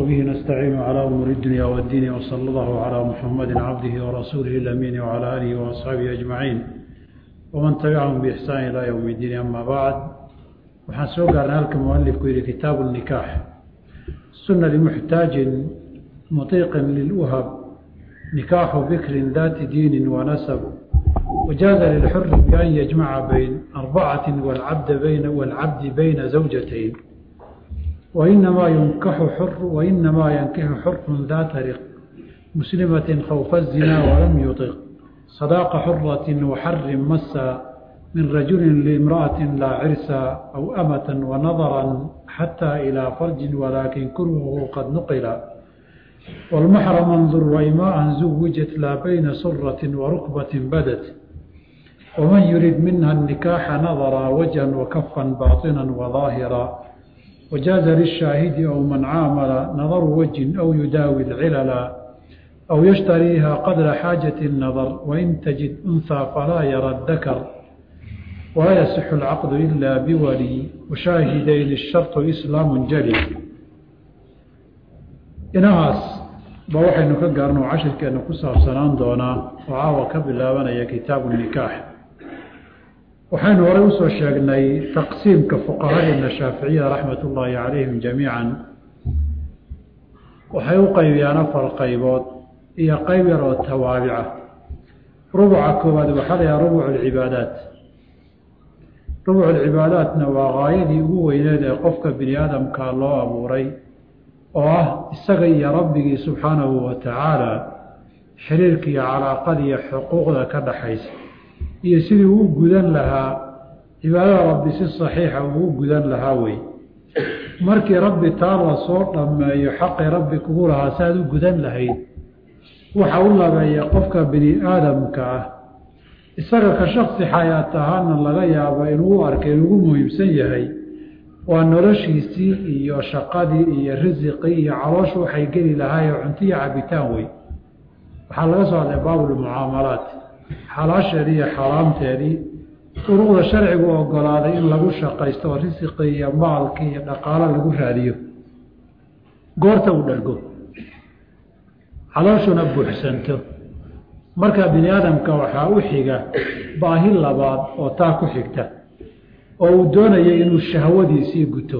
وبه نستعين على أمور الدنيا والدين وصلى الله على محمد عبده ورسوله الأمين وعلى آله وأصحابه أجمعين ومن تبعهم بإحسان إلى يوم الدين أما بعد waxaan soo gaarnay halka mualifku yihi kitaabu الnikaax suna limuxtaajin muطiiqin liluhab nikaaxu bikrin dati diini wanasab wajaaza lilxuri bian yajmaca bayn arbacati wاlcabdi bayna zawjatayn wainamaa yunkaxu xur wainamaa yankixu xurun data riq muslimatin khawfa الzinaa walam yuطiq sadaaqa xurati waxarin masa من رجل لامرأة لا عرسا أو أمة ونظرا حتى إلى فرج ولكن كرهه قد نقل والمحرم انظر وإماء زوجت لا بين سرة وركبة بدت ومن يريد منها النكاح نظر وجها وكفا باطنا وظاهرا وجاز للشاهد أو من عامل نظر وجه أو يداوي العلل أو يشتريها قدر حاجة النظر وإن تجد أنثى فلا يرى الذكر ولا يصح العقد إلا بولي وشاهدين الشرط إسلام جلي inahaas ba waxaynu ka gaarno cashirkeena ku saabsanaan doonaa oo caawa ka bilaabanaya kitaabu nikaax waxaynu horey usoo sheegnay taqsiimka fuqahadeena shaaficiyada raxmat ullaahi calayhim jamiican waxay u qaybiyaan afar qaybood iyo qayb yar oo tawaabica rubuca koowaad waxaa la yahaa rubuc alcibaadaat rubuc alcibaadaatna waa gaayadii ugu weyneed ee qofka bini aadamka loo abuuray oo ah isaga iyo rabbigii subxaanahu wa tacaala xiriirka iyo calaaqada iyo xuquuqda ka dhaxaysa iyo sidii uu gudan lahaa cibaadada rabbi si saxiixa uu gudan lahaa wey markii rabbi taa la soo dhammeeyo xaqii rabbi kugu lahaa saaad u gudan lahayd waxa u labeeya qofka bini aadamka ah isaga ka shaksi xayaat ahaana laga yaabo inuu u arkay inugu muhiimsan yahay waa noloshiisii iyo shaqadii iyo risiqii iyo calooshu waxay geli lahaayee cuntiyo cabitaan wey waxaa laga soo hadlay baabulmucaamalaat xalaasheedii iyo xaaraamteedii duruqda sharcigu ogolaaday in lagu shaqaysto oo risiqii iyo maalkii iyo dhaqaalo lagu raadiyo goorta uu dhargo calooshuna buuxsanto marka bini aadamka waxaa u xiga baahi labaad oo taa ku xigta oo uu doonaya inuu shahwadiisii guto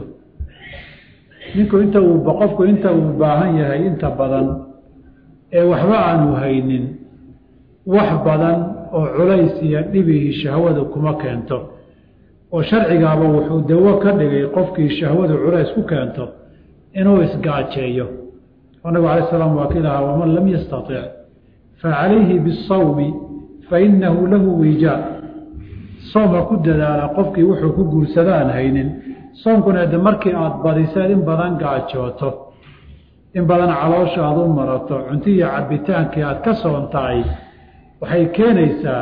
ninku inta uu qofku inta uu baahan yahay inta badan ee waxba aanu haynin wax badan oo culays iyo dhibihii shahwada kuma keento oo sharcigaaba wuxuu dawo ka dhigay qofkii shahwadu culays ku keento inuu isgaajeeyo oo nabigu alay slam waa ki lahaa waman lam yastatic facalayhi bisawmi fainahu lahu wijaa soomka ku dadaala qofkii wuxuu ku guursada aan haynin soomkuna de markii aada badiseed in badan gaajooto in badan caloosha aada u marato cunti iyo cabitaankii aada ka soontahay waxay keenaysaa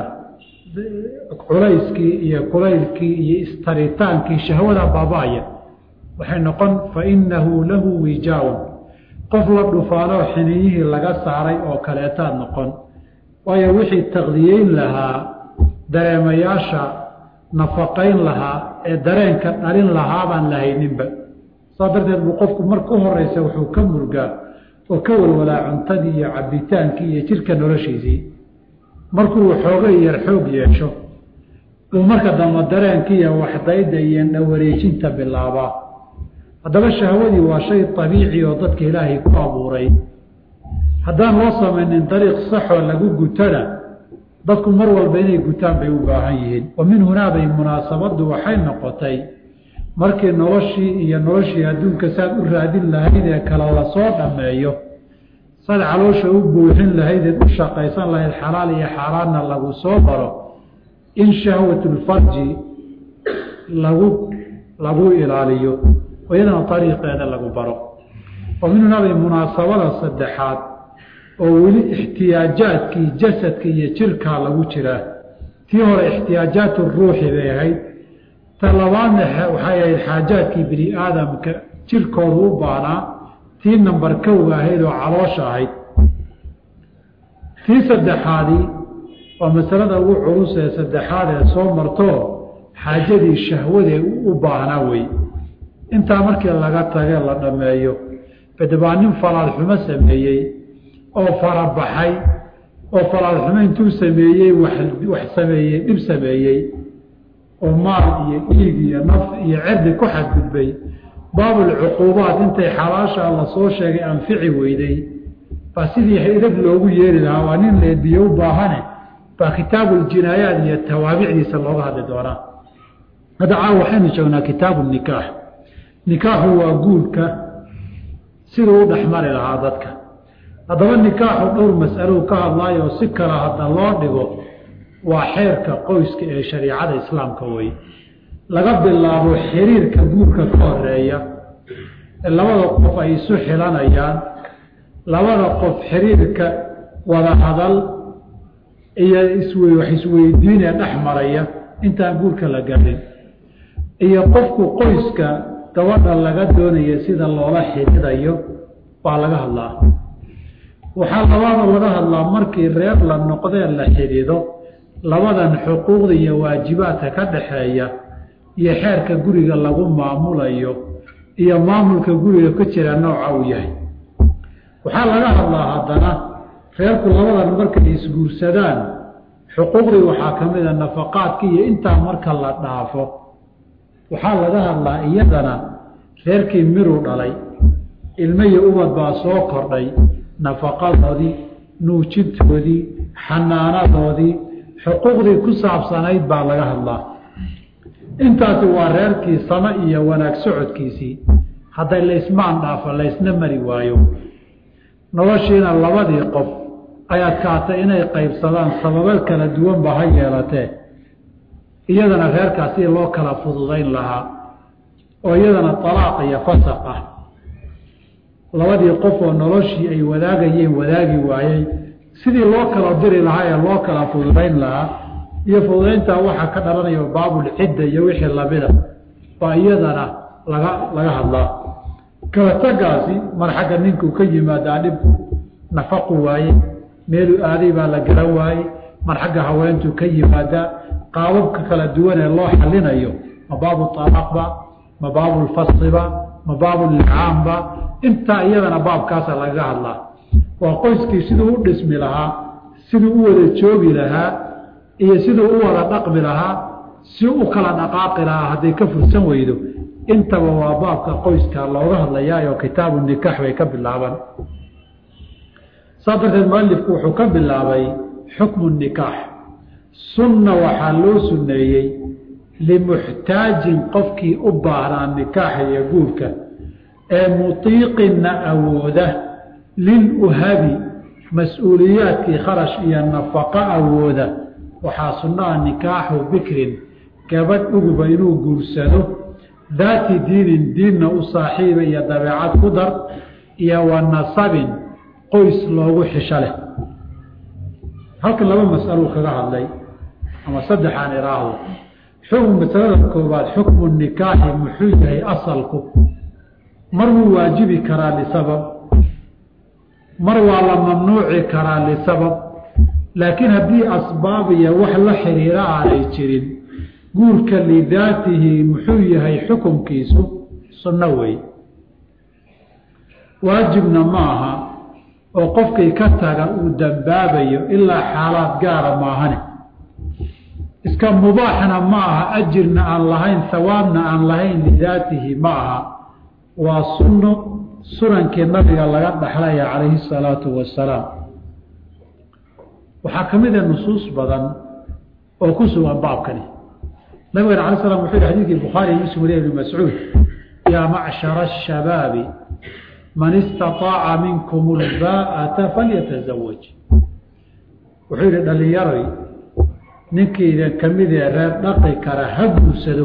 culayskii iyo kulaylkii iyo istaritaankii shahwada baaba-aya waxay noqon fainahu lahu wijaaun qof la dhufaanoo xiniyihii laga saaray oo kaleetaad noqon waayo wixii taqdiyeyn lahaa dareemayaasha nafaqayn lahaa ee dareenka dhalin lahaa baan la hayninba saa darteed buu qofku marka u horeysa wuxuu ka murgaa oo ka walwalaa cuntadii iyo cabitaankii iyo jirka noloshiisii markuu xoogay yar xoog yeesho uu marka dambe dareenkii iyo waxdayda iyo dhawareejinta bilaabaa haddaba shahwadii waa shay abiici oo dadka ilaahay ku abuuray haddaan loo samaynin dariiq saxoo lagu gutona dadku mar walba inay gutaan bay u baahan yihiin wa min hunaabay munaasabaddu waxay noqotay markii noloshii iyo noloshii adduunka saad u raadin lahayd ee kale lasoo dhammeeyo saad caloosha u buuxin lahaydeed u shaqaysan lahayd xalaal iyo xaaraanna lagu soo baro in shahwatulfarji lagu lagu ilaaliyo oo iyadana ariiqeeda lagu baro wa min hunaabay munaasabada saddexaad oo weli ixtiyaajaadkii jasadka iyo jirkaa lagu jiraa tii hore ixtiyaajaat ruuxi bay ahayd ta labaadna waxay ahayd xaajaadkii bini aadamka jirkoodu u baanaa tii nambar kowga ahayd oo caloosha ahayd tii saddexaadii waa masalada ugu culus ee saddexaad ee soo marto xaajadii shahwadee u baahnaa wey intaa markii laga tage la dhammeeyo bade baa nin falaalxumo sameeyey oo farabaxay oo falaalxumo intuu sameeyey wax sameeyey dhib sameeyey oo maal iyo dhiig iyo naf iyo cerdi ku xadgudbay baabulcuquubaat intay xalaasha la soo sheegay anfici weyday baa sidii haydad loogu yeeri lahaa waa nin leediyo u baahane baa kitaabuljinaayaat iyo tawaabicdiisa looga hadli doonaa hadda caawa waxaynu joognaa kitaabu nikaax nikaaxu waa guurka siduu u dhexmari lahaa dadka haddaba nikaaxu dhowr mas'alou ka hadlaayo si kale hadda loo dhigo waa xeerka qoyska ee shariicada islaamka wey laga bilaabo xiriirka guurka ka horeeya ee labada qof ay isu xilanayaan labada qof xiriirka wada hadal iyo isw wax isweydiin ee dhex maraya intaan guurka la gaadhin iyo qofku qoyska gabadha laga doonaya sida loola xidhiidayo waa laga hadlaa waxaa labaada laga hadlaa markii reer la noqdee la xidhiido labadan xuquuqda iyo waajibaadka ka dhaxeeya iyo xeerka guriga lagu maamulayo iyo maamulka guriga ka jira nooca uu yahay waxaa laga hadlaa haddana reerku labadan markay isguursadaan xuquuqdii waxaa ka mid a nafaqaadka iyo intaa marka la dhaafo waxaa laga hadlaa iyadana reerkii miruu dhalay ilmo iyo ubad baa soo kordhay nafaqadoodii nuujintoodii xanaanadoodii xuquuqdii ku saabsanayd baa laga hadlaa intaasi waa reerkii samo iyo wanaag socodkiisii hadday laysmaan dhaafo laysna mari waayo noloshiina labadii qof ay adkaatay inay qaybsadaan sababo kala duwanba ha yeelatee iyadana reerkaasi loo kala fududayn lahaa oo iyadana talaaq iyo fasaq ah labadii qof oo noloshii ay wadaagayeen wadaagi waayey sidii loo kala diri lahaa ee loo kala fududayn lahaa iyo fududayntaa waxaa ka dhalanaya baabulcidda iyo wixii lamida baa iyadana laga laga hadlaa kala tagaasi mar xagga ninkuu ka yimaadaa dhibku nafaqu waaye meeluu aaday baa la garan waaye mar xagga haweentuu ka yimaadaa qaababka kala duwan ee loo xalinayo ma baabu talaaqba ma baabulfasiba ma baabullicaamba intaa iyadana baabkaasa lagaga hadlaa waa qoyskii siduu u dhismi lahaa siduu u wada joogi lahaa iyo siduu u wada dhaqmi lahaa si u kala dhaqaaqi lahaa hadday ka fursan weydo intaba waa baabka qoyska looga hadlayaayo kitaabu nikaax bay ka bilaaban saa darteed mualifku wuxuu ka bilaabay xukmu nikaax sunna waxaa loo sunneeyey limuxtaajin qofkii u baahnaa nikaaxa iyo guurka ee mutiiqinna awooda liluhabi mas-uuliyaadkii kharash iyo nafaqo awooda waxaa sunnaha nikaaxu bikrin gabadh uguba inuu guursado daati diinin diinna u saaxiiba iyo dabeecad ku dar iyo wa nasabin qoys loogu xisho leh halkan laba mas'aluu kaga hadlay ama saddexaan iraahdo xukm masalada koobaad xukmu nikaaxi muxuu yahay asalku mar wuu waajibi karaa lisabab mar waa la mamnuuci karaa lisabab laakiin haddii asbaab iyo wax la xiriira aanay jirin guurka lidaatihi muxuu yahay xukunkiisu sunno wey waajibna ma aha oo qofkii ka taga uu dambaabayo ilaa xaalaad gaara maahane iska mubaaxna ma aha ajirna aan lahayn hawaabna aan lahayn lidaatihi ma aha waa sunno sunankii nabiga laga dhaxlaya calayhi salaatu wasalaam waxaa ka mid a nusuus badan oo ku sugan baabkani nabigana alay slam wuxuu yihi xadidkii bukhaari muslim waliya ibni mascuud yaa macshara ashabaabi man istaطaaca minkum اlbaa'ata falyatazawaj wuxuu yihi dhalinyaroy ninkiidan ka mid ee reer dhaqi kara ha guursado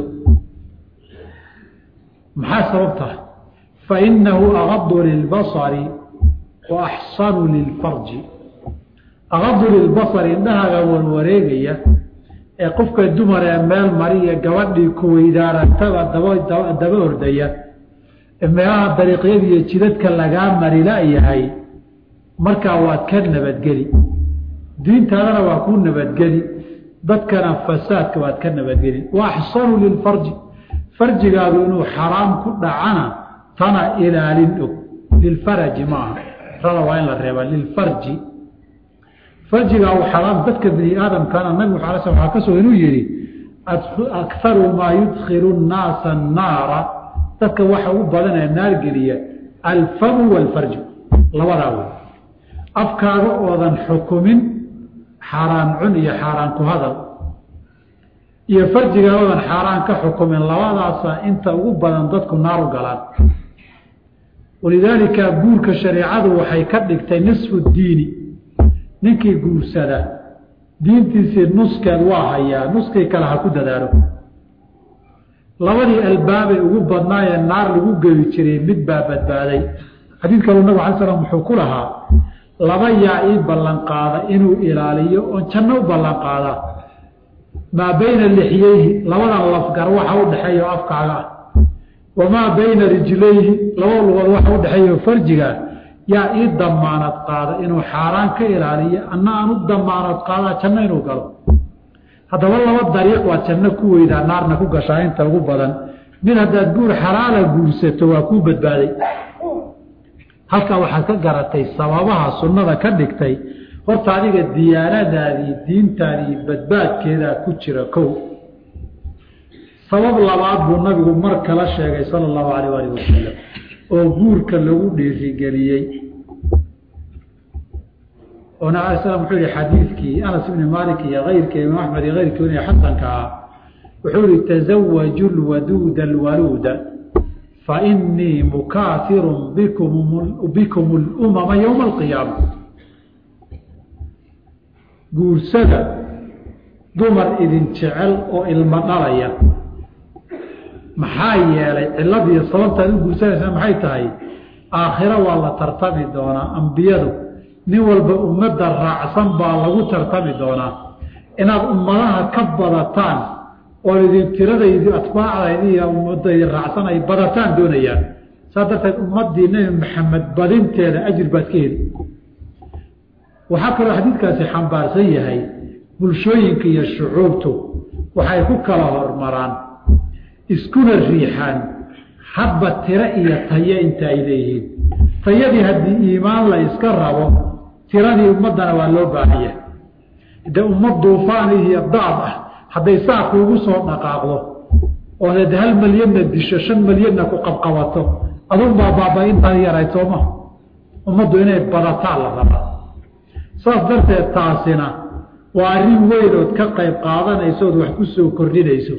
maxaa sababta fainahu agadu lilbasari wa axsanu lilfarji agadu lilbasari indhahaaga warwareegaya ee qofka dumar ee meel mariya gabadhii kuweydaarantaba daba ordaya meelaha dariiqyada iyo jidadka lagaa mari la-yahay markaa waad ka nabadgeli diintaadana waa ku nabadgeli dadkana fasaadka waad ka nabadgeli wa axsanu lilfarji farjigaadu inuu xaraam ku dhacana tana ilaalin og lilfaraji ma aha rada waa in la reeba lilfarji farjiga u xaraam dadka bini aadamkana nabigu ala sl waxaa ka soo inuu yihi akaru maa yudkilu nnaasa annaara dadka waxa u badanee naar geliya alfamu walfarju labadaa wey afkaaga oodan xukumin xaaraan cun iyo xaaraan ku hadal iyo farjiga oodan xaaraan ka xukumin labadaasa inta ugu badan dadku naar u galaan walidaalika guurka shareecadu waxay ka dhigtay nisfu diini ninkii guursada diintiisii nuskeed waa hayaa nuskii kale ha ku dadaalo labadii albaabay ugu badnaayee naar lagu geli jiray mid baa badbaaday xadiid kalu nabig ala slam wuxuu ku lahaa laba yaa ii ballan qaada inuu ilaaliyo oon janno u ballan qaada maa bayna lixyeyhi labadan lafgar waxa u dhexeeya o afkaaga ah wamaa bayna rijlayhi laba lugood waxa u dhexeeya farjiga yaa ii damaanad qaada inuu xaaraan ka ilaaliyo anna aan u damaanad qaadaa janno inuu galo haddaba laba dariiq waad janno ku weydaa naarna ku gashaa inta ugu badan mid haddaad guur xalaala guursato waa kuu badbaaday halkaa waxaad ka garatay sababaha sunnada ka dhigtay horta adiga diyaanadaadii diintaadii badbaadkeedaa ku jira kow sabab labaad buu nabigu mar kala sheegay sala allahu alayh alih wasalam oo guurka lagu dhiirigeliyey oo nabi ala slam wuxuu yihi xadiidkii anas ibni maalik iyo keyrkii imaam axmed iyo keyrkii weliya xasanka ah wuxuu yihi tazawaju lwaduuda alwaluuda fainii mukaafirun bikum bikum lumama yowma alqiyaama guursada dumar idin jecel oo ilmo dhalaya maxaa yeelay ciladiiyo sababtaad u guursanaysaa maxay tahay aakhiro waa la tartami doonaa ambiyadu nin walba ummadda raacsan baa lagu tartami doonaa inaad ummadaha ka badataan oo idin tiradaydi atbaacdaydi iyo ummadaydi raacsan ay badataan doonayaan saa darteed ummaddii nebi maxamed badinteeda ajir baad ka heli waxaa kaloo xadiidkaasi xambaarsan yahay bulshooyinka iyo shucuubtu waxay ku kala hormaraan iskuna riixaan hadba tiro iyo tayo inta ay leeyihiin tayadii haddii iimaan la iska rabo tiradii ummaddana waa loo baahanya de ummad duufaan iyo daad ah hadday saa kuugu soo dhaqaaqdo oo had hal malyanna disho shan malyanna ku qabqabato adunbaa baaba intaan yarayd sooma ummaddu inay badataan la rabaa saas darteed taasina waa arrin weyn ood ka qayb qaadanayso ood wax ku soo kordhinayso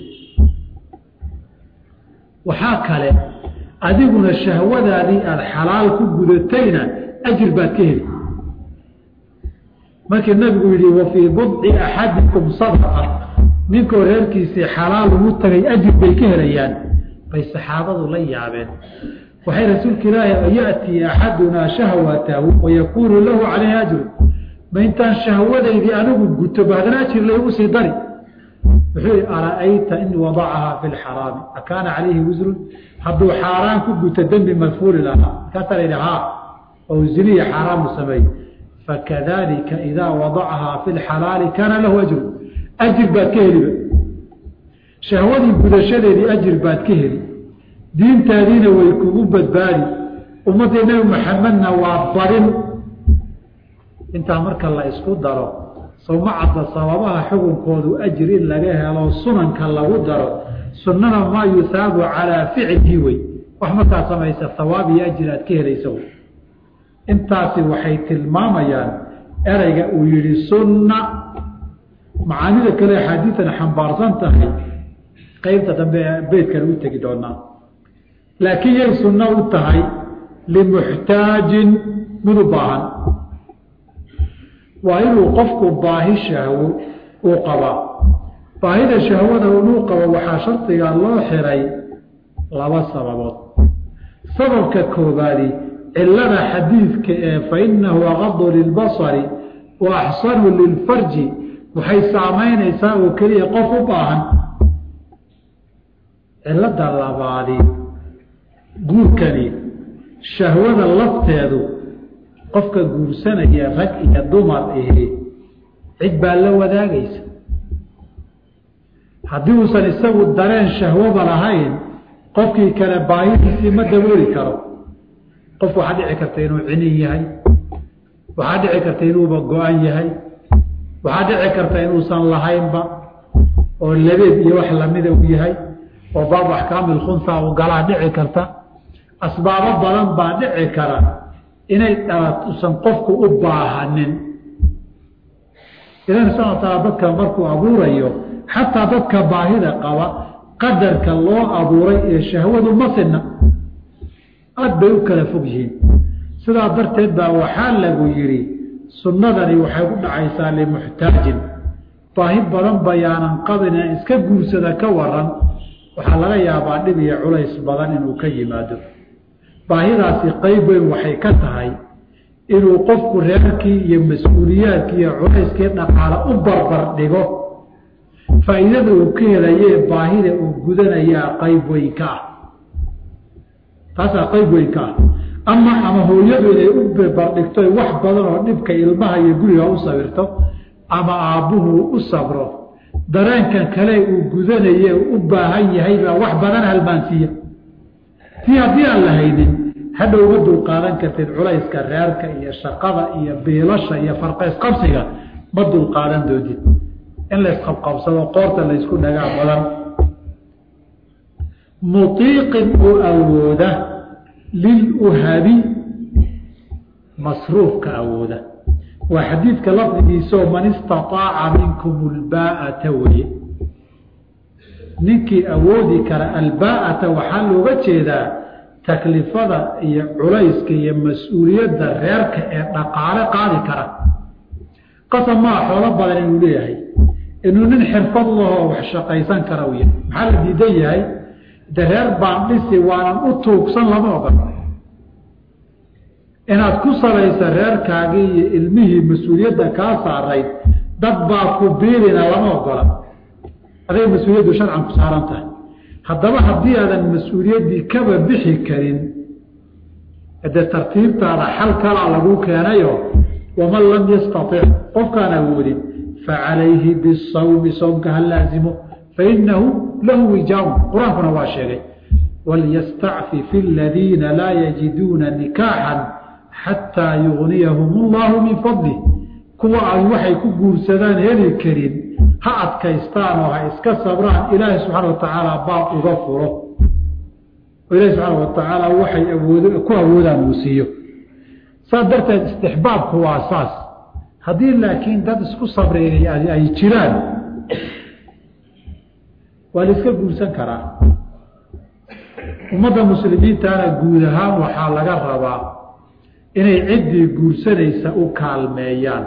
waxaa kale adiguna shahwadaadii aada xalaal ku gudatayna ajir baad ka heli markii nabigu yihi wa fii budci axadikum sadaqa ninkoo reerkiisii xalaal ugu tagay ajir bay ka helayaan bay saxaabadu la yaabeen waxay rasuulka ilaahi yaأtii axadunaa shahwatahu wayakuunu lahu calayhi ajru ma intaan shahwadaydii anigu guto bahdana ajir laygu sii dari wuxuu yihi ara'ayta in wadacahaa fi lxaraami akaana calayhi wisrun hadduu xaaraan ku guto dembi madfuuli lahaa markaasaa la yidhi haa oo ziniya xaaraamu sameey fakadalika idaa wadacahaa fi lxalaali kaana lahu ajru ajir baad ka heliba shahwadii gudashadeedii ajir baad ka heli diintaadiina way kugu badbaadi ummaddii nebi maxamedna waa badin intaa marka la isku daro sowma cadda sababaha xukunkoodu ajir in laga helo sunanka lagu daro sunnana maa yusaabu calaa ficlihi wey wax markaa samaysa hawaab iyo ajir aad ka helaysa wey intaasi waxay tilmaamayaan ereyga uu yihi sunna macaanida kale axaadiitan xambaarsan tahay qeybta dambe ee beydkale u tegi doonaa laakiin yay sunno u tahay limuxtaajin mid u baahan waa inuu qofku baahi shahwo uu qabaa baahida shahwada inuu qabo waxaa shardiga loo xiray laba sababood sababka koobaadi cilada xadiidka ee fainahu aqadu lilbasari wa axsanu lilfarji waxay saamaynaysaa oo keliya qof u baahan cilada labaadi guurkani shahwada lafteedu qofka guursanaya rag iyo dumar ihi cid baa la wadaagaysa haddii uusan isagu dareen shahwoba lahayn qofkii kale baahidiisii ma dabooli karo qofku waxaa dhici karta inuu cinin yahay waxaa dhici karta inuuba go-an yahay waxaa dhici karta inuusan lahaynba oo labeeb iyo wax lamida uu yahay oo baabu axkaamil khunha uu galaa dhici karta asbaabo badan baa dhici kara inay dhalat usan qofku u baahanin ilahi subxana wa taala dadka markuu abuurayo xataa dadka baahida qaba qadarka loo abuuray ee shahwadu ma sinna aada bay u kala fog yihiin sidaa darteed baa waxaa lagu yidhi sunnadani waxay ku dhacaysaa limuxtaajin baahi badan bayaanan qabin in iska guursada ka waran waxaa laga yaabaa dhib iyo culays badan inuu ka yimaado baahidaasi qayb weyn waxay ka tahay inuu qofku reerkii iyo mas-uuliyaadkii iyo culayskii dhaqaale u barbar dhigo faa'iidada uu ka helayee baahida uu gudanayaa qayb weyn ka ah taasaa qayb weyn ka ah ama ama hooyadu inay u barbardhigto wax badan oo dhibka ilmaha iyo guriga u sawirto ama aabbuhu u sabro dareenkan kale uu gudanaye u baahan yahay baa wax badan halmaansiiya tii haddii aan la haynin hadhow ma dulqaadan kartid culayska reerka iyo shaqada iyo biilasha iyo farqaysqabsiga ma dulqaadan doodid in laysqabqabsado qoorta laysku dhagaa badan mutiiqin oo awooda liluhabi masruufka awooda waa xadiidka lafdigiisaoo man istaaaca minkum lbaa'ata weye ninkii awoodi kara albaa'ata waxaa looga jeedaa taklifada iyo culayska iyo mas-uuliyadda reerka ee dhaqaale qaadi kara qasab maa xoolo badan inuu leeyahay inuu nin xirfad lahoo wax shaqaysan kara u yahay maxaa la diidan yahay de reer baan dhisi waanan u tuugsan lama ogan inaad ku salaysa reerkaagii iyo ilmihii mas-uuliyadda kaa saarayd dad baa ku biilina lama ogola aday mas-uuliyaddu sharcan ku saaran tahay haddaba haddii aadan mas-uuliyaddii kaba bixi karin dee tartiibtaada xal kalaa lagu keenayo waman lam yastatic qofkaan awoodin facalayhi bisawmi soomka ha laazimo fainahu lahu wijaaun qur-aankuna waa sheegay walyastacfif aladiina laa yajiduuna nikaaxan xataa yugniyahum allahu min fadlih kuwa ay waxay ku guursadaan heli karin ha adkaystaan oo ha iska sabraan ilaahay subxaana watacaala baab uga furo oo ilahi subxaana watacaala waxay awood ku awoodaan uu siiyo saas darteed istixbaabku waa saas haddii laakiin dad isku sabreynay ay jiraan waa la iska guursan karaa ummadda muslimiintana guud ahaan waxaa laga rabaa inay ciddii guursanaysa u kaalmeeyaan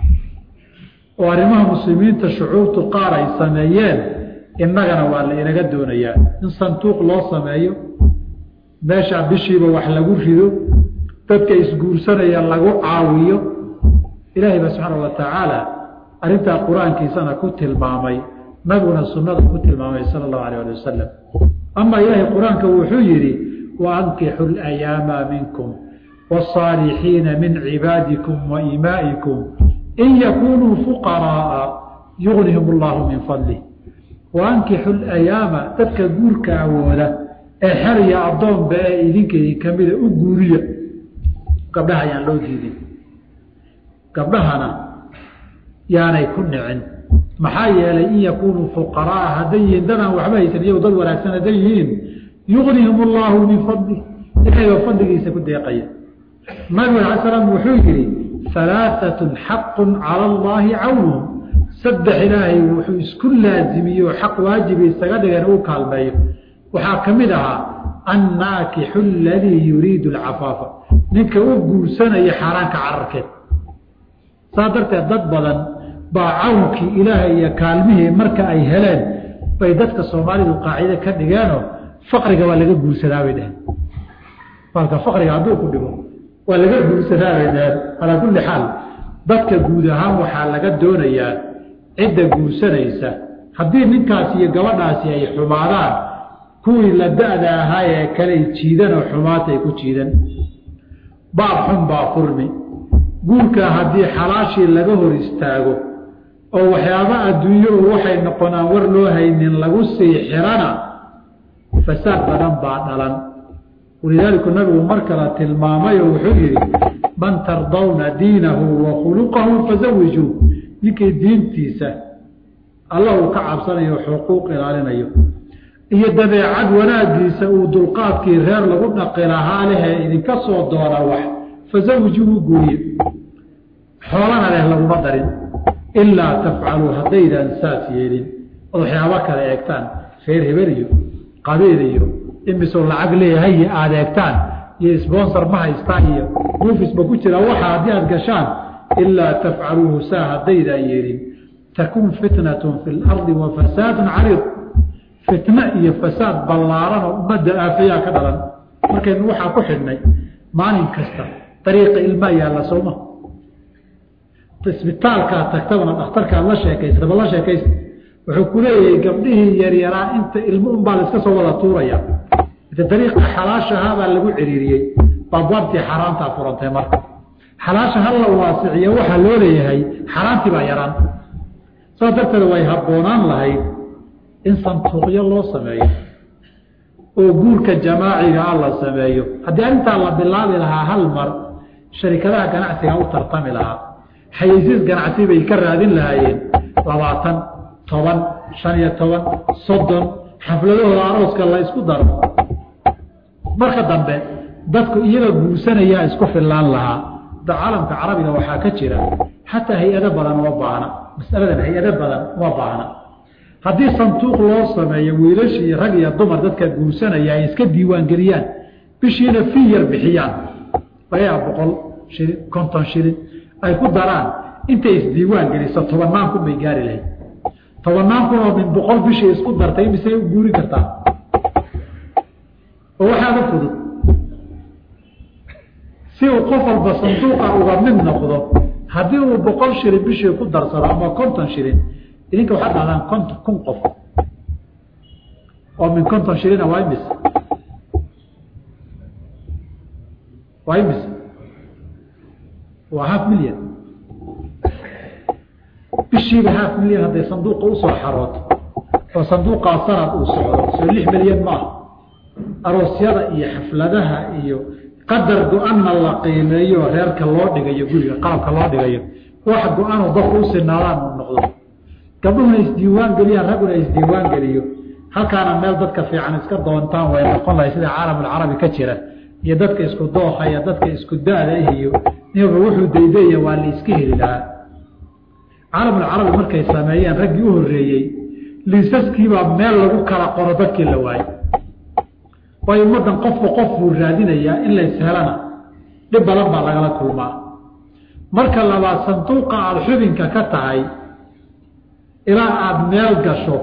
oo arrimaha muslimiinta shucuubtu qaar ay sameeyeen innagana waa la inaga doonayaa in sanduuq loo sameeyo meesha bishiiba wax lagu rido dadka isguursanaya lagu caawiyo ilaahay baa subxaana wa tacaala arrintaa qur-aankiisana ku tilmaamay nabiguna sunnada ku tilmaamay sala allahu alayh ali wasalam ama ilaahay qur-aanka wuxuu yidhi wa ankixu layaama minkum wاsaalixiina min cibaadikum wa imaa'ikum in yakunuu fuqaraaa yugnihim allahu min fadlih wa ankixu layaama dadka guurka awooda ee xeriya addoonba ee idinka idinka mida u guuriya gabdhaha ayaan loo diidin gabdhahana yaanay ku nicin maxaa yeelay in yakunuu fuqaraaa hadday yihiin dadaan waxba haysan iyagu dad wanaagsan hadday yihiin yugnihim allahu min fadlih ilahay baa fadligiisa ku deeqaya nabigu ala slam wuxuu yihi alaaatun xaqun cala allaahi cawnuhum saddex ilaahay wuxuu isku laazimiye oo xaq waajibi isaga dhigan uu kaalmeeyo waxaa ka mid ahaa annaakixu aladii yuriidu alcafaafa ninka u guursanaya xaaraanka cararkeed saa darteed dad badan baa cawnkii ilaahay iyo kaalmihii marka ay heleen bay dadka soomaalidu qaacide ka dhigeenoo faqriga waa laga guursadaa bay dheheen marka faqriga hadduu ku dhigo waa laga guursadaa bay dheheen calaa kulli xaal dadka guud ahaan waxaa laga doonayaa cidda guursanaysa haddii ninkaasi iyo gabadhaasi ay xumaadaan kuwii la da-da ahaa ee kale jiidan oo xumaatay ku jiidan baab xun baa furmi guurkaa haddii xalaashii laga hor istaago oo waxyaaba adduunyo u waxay noqonaan war loo haynin lagu sii xirana fasaad badan baa dhalan walidaalika nabigu mar kale tilmaamayoo wuxuu yihi man tardawna diinahu wa khuluqahu fazawijuu ninkii diintiisa alla uu ka cabsanayo xuquuq ilaalinayo iyo dabeecad wanaagiisa uu dulqaadkii reer lagu dhaqi lahaa lehee idinka soo doona wax fazawijuu guuriye xoolana leh laguma darin ilaa tafcaluu haddaydaan saas yeelin ood waxyaaba kale eegtaan reer hebel iyo qabiil iyo imisoo lacag leeyahay aada eegtaan iyo sponsor ma haystaan iyo buufisba ku jira waxa haddii aad gashaan ilaa tafcaluuhu saa haddaydaan yeelin takun fitnatun fi lardi wa fasaadun cariid fitno iyo fasaad ballaaran oo ummadda aafayaa ka dhalan markaynu waxaa ku xidhnay maalin kasta dariiqa ilmaa yaalla sooma isbitaalkaad tagtabana dhakhtarkaad la sheekaysataba la sheekaysta wuxuu ku leeyahay gabdhihii yaryaraa inta ilmo unbaa la iska soo wada tuuraya ita dariiqa xalaashahabaa lagu ciriiriyey baabwaabtii xaaraantaa furantay marka xalaasha ha la waasiciyo waxaa loo leeyahay xaaraantii baa yaraan saas darteed way habboonaan lahayd in santuuqyo loo sameeyo oo guurka jamaaciga ah la sameeyo haddii arrintaa la bilaabi lahaa hal mar sharikadaha ganacsiga u tartami lahaa xayeysiis ganacsi bay ka raadin lahaayeen labaatan toban shan iyo toban soddon xafladahooda arooska la isku daro marka dambe dadku iyaga guursanayaa isku fillaan lahaa da caalamka carabiga waxaa ka jira xataa hay-ado badan uma baahna masaladan hay-ado badan uma baahna haddii sanduuq loo sameeyo wiilashii rag iyo dumar dadka guursanaya ay iska diiwaangeliyaan bishiina fii yar bixiyaan lagaa boqol shilin konton shilin ay ku daraan intay isdiiwaan geliso tobannaan kun bay gaari lahayd tobannaan kun oo min boqol bishii isku dartay misay u guurin kartaa oo waxaada fudud si uu qof walba sanduuqa uga mid noqdo haddii uu boqol shilin bishii ku darsado ama konton shilin idinka waxaad dhahdaan konton kun qof oo min konton shilina waa imis waa imis waa half million bishiiba half million hadday sanduuqa usoo xarooto oo sanduuqaa sanad uu socdo soo lix milyan maaha aroosyada iyo xafladaha iyo qadar go-anna la qiimeeyo reerka loo dhigayo guriga qalabka loo dhigayo wax go-anoo dadku u sinaadaan uu noqdo gabdhuhuna isdiiwaan geliyaan ragguna isdiiwaan geliyo halkaana meel dadka fiican iska doontaan way noqon lahay sida caalamulcarabi ka jira iyo dadka isku dooha iyo dadka isku da-da ah iyo ninba wuxuu daydaya waa la iska heli lahaa caalamulcarabi markay sameeyeen raggii u horreeyey liisaskiibaa meel lagu kala qoro dadkii la waayey waayo ummaddan qofku qof buu raadinayaa in la ishelana dhib badan baa lagala kulmaa marka labaad sanduuqa aada xubinka ka tahay ilaa aada meel gasho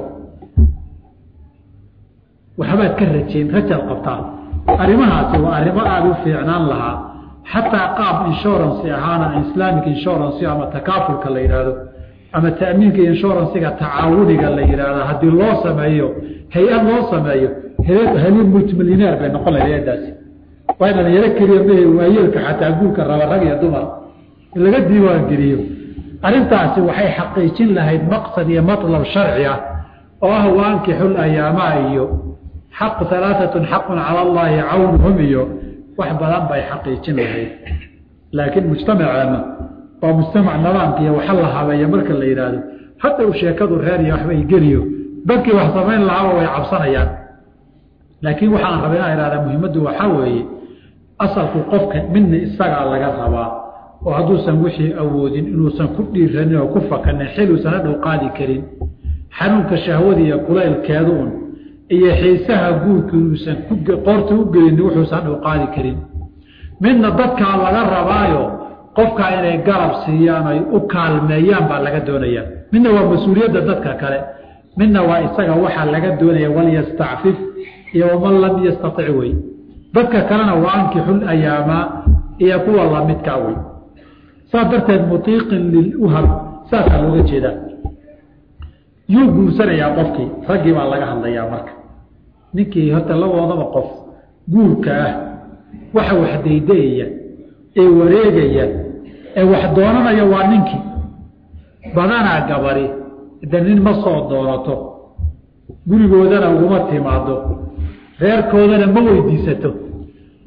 waxbaad ka rajeyn rajaad qabtaa arrimahaasi waa arrimo aada u fiicnaan lahaa xataa qaab insurance ahaana islamic insurance ama takaafulka la yidhaahdo ama ta'miinka inshuransiga tacaawuniga la yidhaahdo haddii loo sameeyo hay-ad loo sameeyo heli multimilyoneer bay noqon lahay hay-adaasi waa dhalinyaro keliya mahe waayeelka xataa guurka raba rag iyo dumar in laga diiwaangeliyo arrintaasi waxay xaqiijin lahayd maqsad iyo matlab sharci ah oo ah waankixul ayaamaa iyo xaqu alaaatun xaqun cala allaahi cawnuhum iyo wax badan bay xaqiijin lahayd laakiin mujtamaceenna waa mujtamac nidaamka iyo waxa la habeeya marka la yidhaahdo hadda u sheekadu reer iyo waxba igeliyo dadkii wax samayn lahaaba way cabsanayaan laakiin waxaan raba inaan ihahdaa muhiimaddu waxaa weeye asalku qofka midna isagaa laga rabaa oo hadduusan wixii awoodin inuusan ku dhiiranin oo ku fakanin xil uusan hadhow qaadi karin xanuunka shahwada iyo kulaylkeeda un iyo xiisaha guurka inuusan qoorta u gelinin wuxuusan hadhow qaadi karin midna dadkaa laga rabaayo qofkaa inay garab siiyaan ay u kaalmeeyaan baa laga doonayaa midna waa mas-uuliyadda dadka kale midna waa isaga waxaa laga doonaya walyastacfif iyo waman lam yastatic wey dadka kalena waa ankixul ayaamaa iyo kuwa lamidkaa wey saas darteed mutiiqin liluhab saasaa looga jeedaa yuu guursanayaa qofkii raggii baa laga hadlayaa marka ninkii horta laboodaba qof guurka ah waxa wax daydayaya ee wareegaya ee wax doonanaya waa ninkii badanaa gabari de nin ma soo doonato gurigoodana uguma timaado reerkoodana ma weydiisato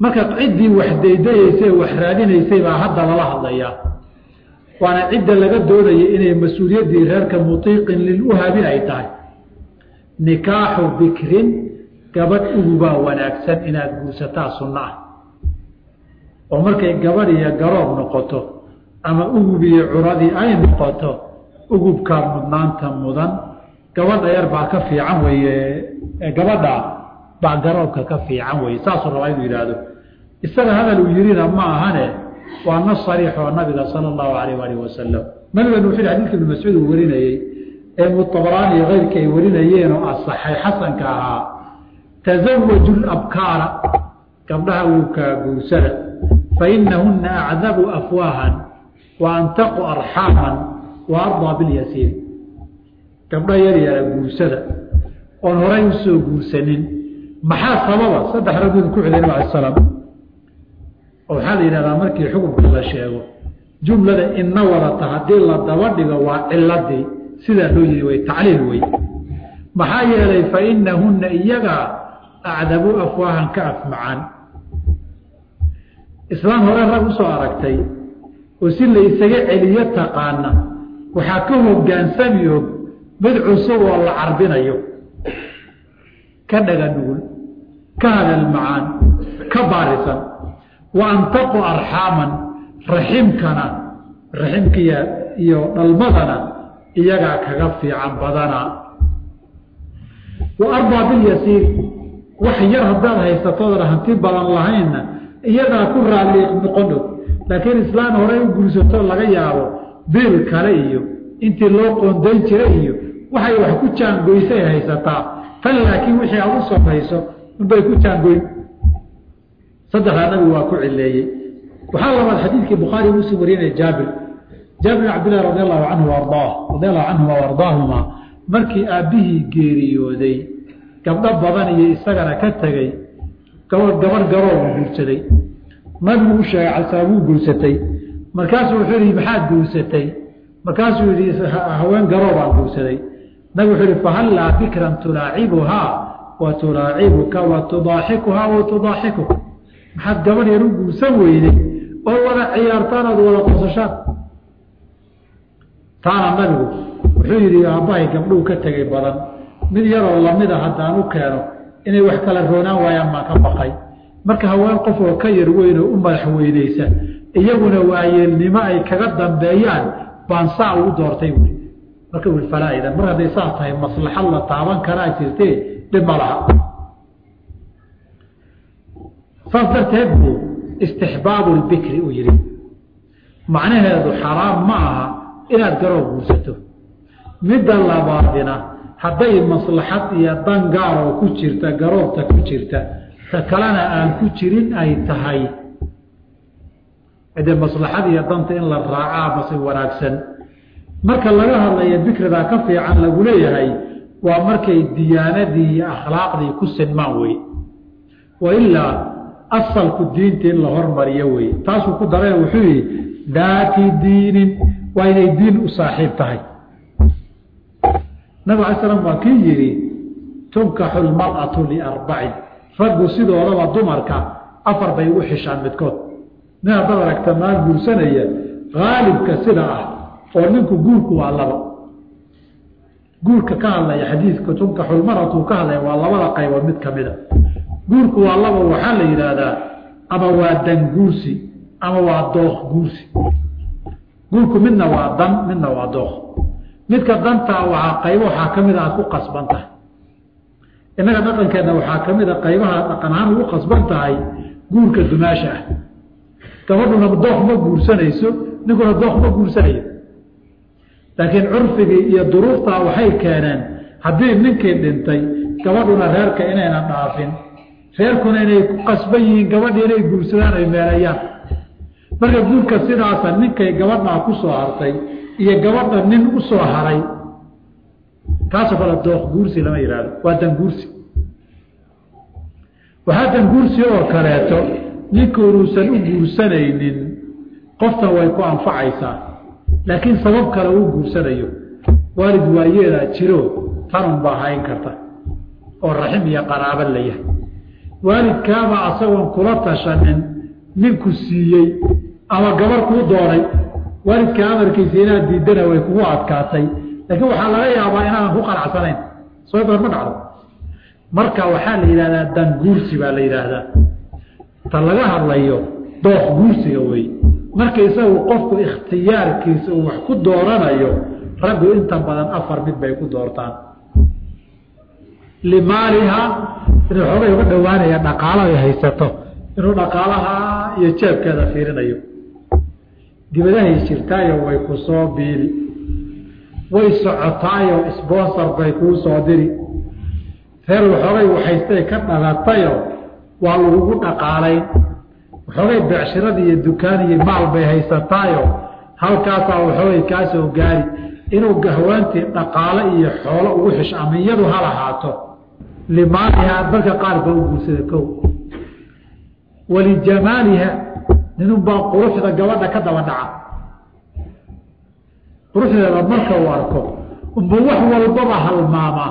marka ciddii wax daydayeysay wax raadinaysay baa hadda lala hadlayaa waana cidda laga doonaya inay mas-uuliyaddii reerka mutiiqin liluhabin ay tahay nikaaxu bikrin gabadh ugubaa wanaagsan inaad guursataa sunno ah oo markay gabadh iyo garoob noqoto ama ugub iyo curadii ay noqoto ugubkaa mudnaanta mudan gabadha yar baa ka fiican weye gabadha baa garoobka ka fiican weye saasuu rabaa inuu yidhaahdo isaga hadal uu yirina ma ahane waa nas sariix oo nabiga sala allahu alayh alih wasalam nabiganu wuxu yhi xadidka ibnu mascuud uu warinayey ee mutabaraani iyo keyrkii ay warinayeen oo asaxay xasanka ahaa tasawaju labkaara gabdhaha wuukaa guursada fainahuna acdabu afwaahan wa antaqu arxaaman wa ardaa bilyasiir gabdha yar yara guursada oon horay usoo guursanin maxaa sababa saddex ragud ku xidhay nab ala salaam oo waxaa la yidhahdaa markii xukunka la sheego jumlada ina wadata haddii la daba dhigo waa ciladii sidaa loo yiri way tacliil wey maxaa yeelay fa inahunna iyaga acdabu afwaahan ka afmacaan islaam hore rag usoo aragtay oo si la isaga celiyo taqaana waxaa ka hogaansami og mid cusub oo la carbinayo ka dhaga nugul ka hadal macaan ka baarisan wa antaqu arxaaman raximkana raximkiya iyo dhalmadana iyagaa kaga fiican badana wa arbaa bilyasiir wax yar haddaad haysatoodan hanti badan lahaynna iyadaa ku raalli noqon og laakiin islaan horey u guursato laga yaabo biil kale iyo intii loo qoondayn jira iyo waxay wax ku jaangoysay haysataa tan laakiin wixii aad u samayso unbay ku jaangoyn saddexdaa nabigu waa ku cileeyey waxaa labaad xadiidkii bukhaari muslim warinaya jaabir jaabir bin cabdillahi radi allahu canhu ardaa radi allahu canhuma waardaahuma markii aabbihii geeriyooday gabdho badan iyo isagana ka tegey gabadh gabarh garoobu guursaday nabigu u sheegay calsalaam wuu guursatay markaasuu wuxuu yihi maxaad guursatay markaasuu yihi haween garoobaan guursaday nabigu wuxuu yihi fahallaa bikran tulaacibuhaa wa tulaacibuka wa tudaaxikuhaa wa tudaaxikuka maxaad gabadh yar u guursan weyday oo wada ciyaartaan ood wada qosashaan taana nabigu wuxuu yidhi aabbahay gabdhuu ka tegay badan mid yaroo lamida haddaan u keeno inay wax kala roonaan waayaan baan ka baqay marka haween qof oo ka yar weyn oo u madax weynaysa iyaguna waayeelnimo ay kaga dambeeyaan baan saa ugu doortay buui marka ui falaa'idan mar hadday saa tahay maslaxad la taaban karaa jirtee dhib ma laha saas darteed buu istixbaabu lbikri uu yidhi macnaheedu xaraam ma aha inaad garoob guursato midda labaadina hadday maslaxad iyo dan gaar oo ku jirta garoobta ku jirta ta kalena aan ku jirin ay tahay de maslaxad iyo danta in la raacaa mase wanaagsan marka laga hadlaya bikridaa ka fiican lagu leeyahay waa markay diyaanadii iyo akhlaaqdii ku sinmaan wey wailaa asalku diinta in la hormariyo wey taasuu ku dareen wuxuu yihi daati diinin waa inay diin u saaxiib tahay nabig alay slam waa kii yidhi tunkaxu lmar'atu liarbacin raggu sidoodaba dumarka afar bay ugu xishaan midkood nin haddaad aragta maal guursanaya haalibka sida ah oo ninku guurku waa laba guurka ka hadlaya xadiidka tunkaxu lmar'atu ka hadlaya waa labada qaybood mid kamida guurku waa laba waxaa la yidhaahdaa ama waa dan guursi ama waa dooq guursi guurku midna waa dan midna waa dooq midka dantaa waxaa qaybo waxaa ka mid a aad ku qasban tahay innaga dhaqankeenna waxaa ka mid a qaybaha dhaqan ahaan ugu qasban tahay guurka dumaasha ah gabadhuna dooq ma guursanayso ninkuna dooq ma guursanayo laakiin curfigii iyo duruuftaa waxay keeneen haddii ninkii dhintay gabadhuna reerka inaynan dhaafin reerkuna inay ku qasban yihiin gabadhii inay guursadaan ay meelayaan marka guurka sidaasa ninkay gabadhaa ku soo hartay iyo gabadha nin u soo haray kaasoo kale dooq guursi lama yihahdo waa danguursi waxaa danguursi oo kaleeto ninka unuusan u guursanaynin qoftan way ku anfacaysaa laakiin sabab kale uu guursanayo waalid waayeedaa jiro tanun baa hayn karta oo raxim iyo qaraabo la yahay waalidkaaba asagoon kula tashanin ninku siiyey ama gabar kuu doonay waalidka amarkiisa inaad diidana way kugu adkaatay laakiin waxaa laga yaabaa inaadan ku qanacsanayn soo badan ma dhacdo marka waxaa la yidhahdaa dan guursi baa la yidhaahdaa ta laga hadlayo dooq guursiga wey marka isagu qofku ikhtiyaarkiisa uu wax ku dooranayo raggu inta badan afar mid bay ku doortaan limaaliha inuu xoogay uga dhowaanaya dhaqaalo ay haysato inuu dhaqaalaha iyo jeebkeeda fiirinayo dibadahay jirtaayo way ku soo biili way socotaayo sponsor bay kuu soo diri reer waxoogay waxaystay ka dhalatayo waa lagugu dhaqaalayn waxoogay becshiradii iyo dukaan iyo maal bay haysataayo halkaasaa waxoogay kaa soo gaari inuu gahwaantii dhaqaale iyo xoolo ugu xisho ama iyadu ha lahaato limaaliha dadka qaar baa u guursada kow walijamaaliha ninunbaa quruxda gabadha ka daba dhaca quruxdeeda marka uu arko unba wax walbaba halmaamaa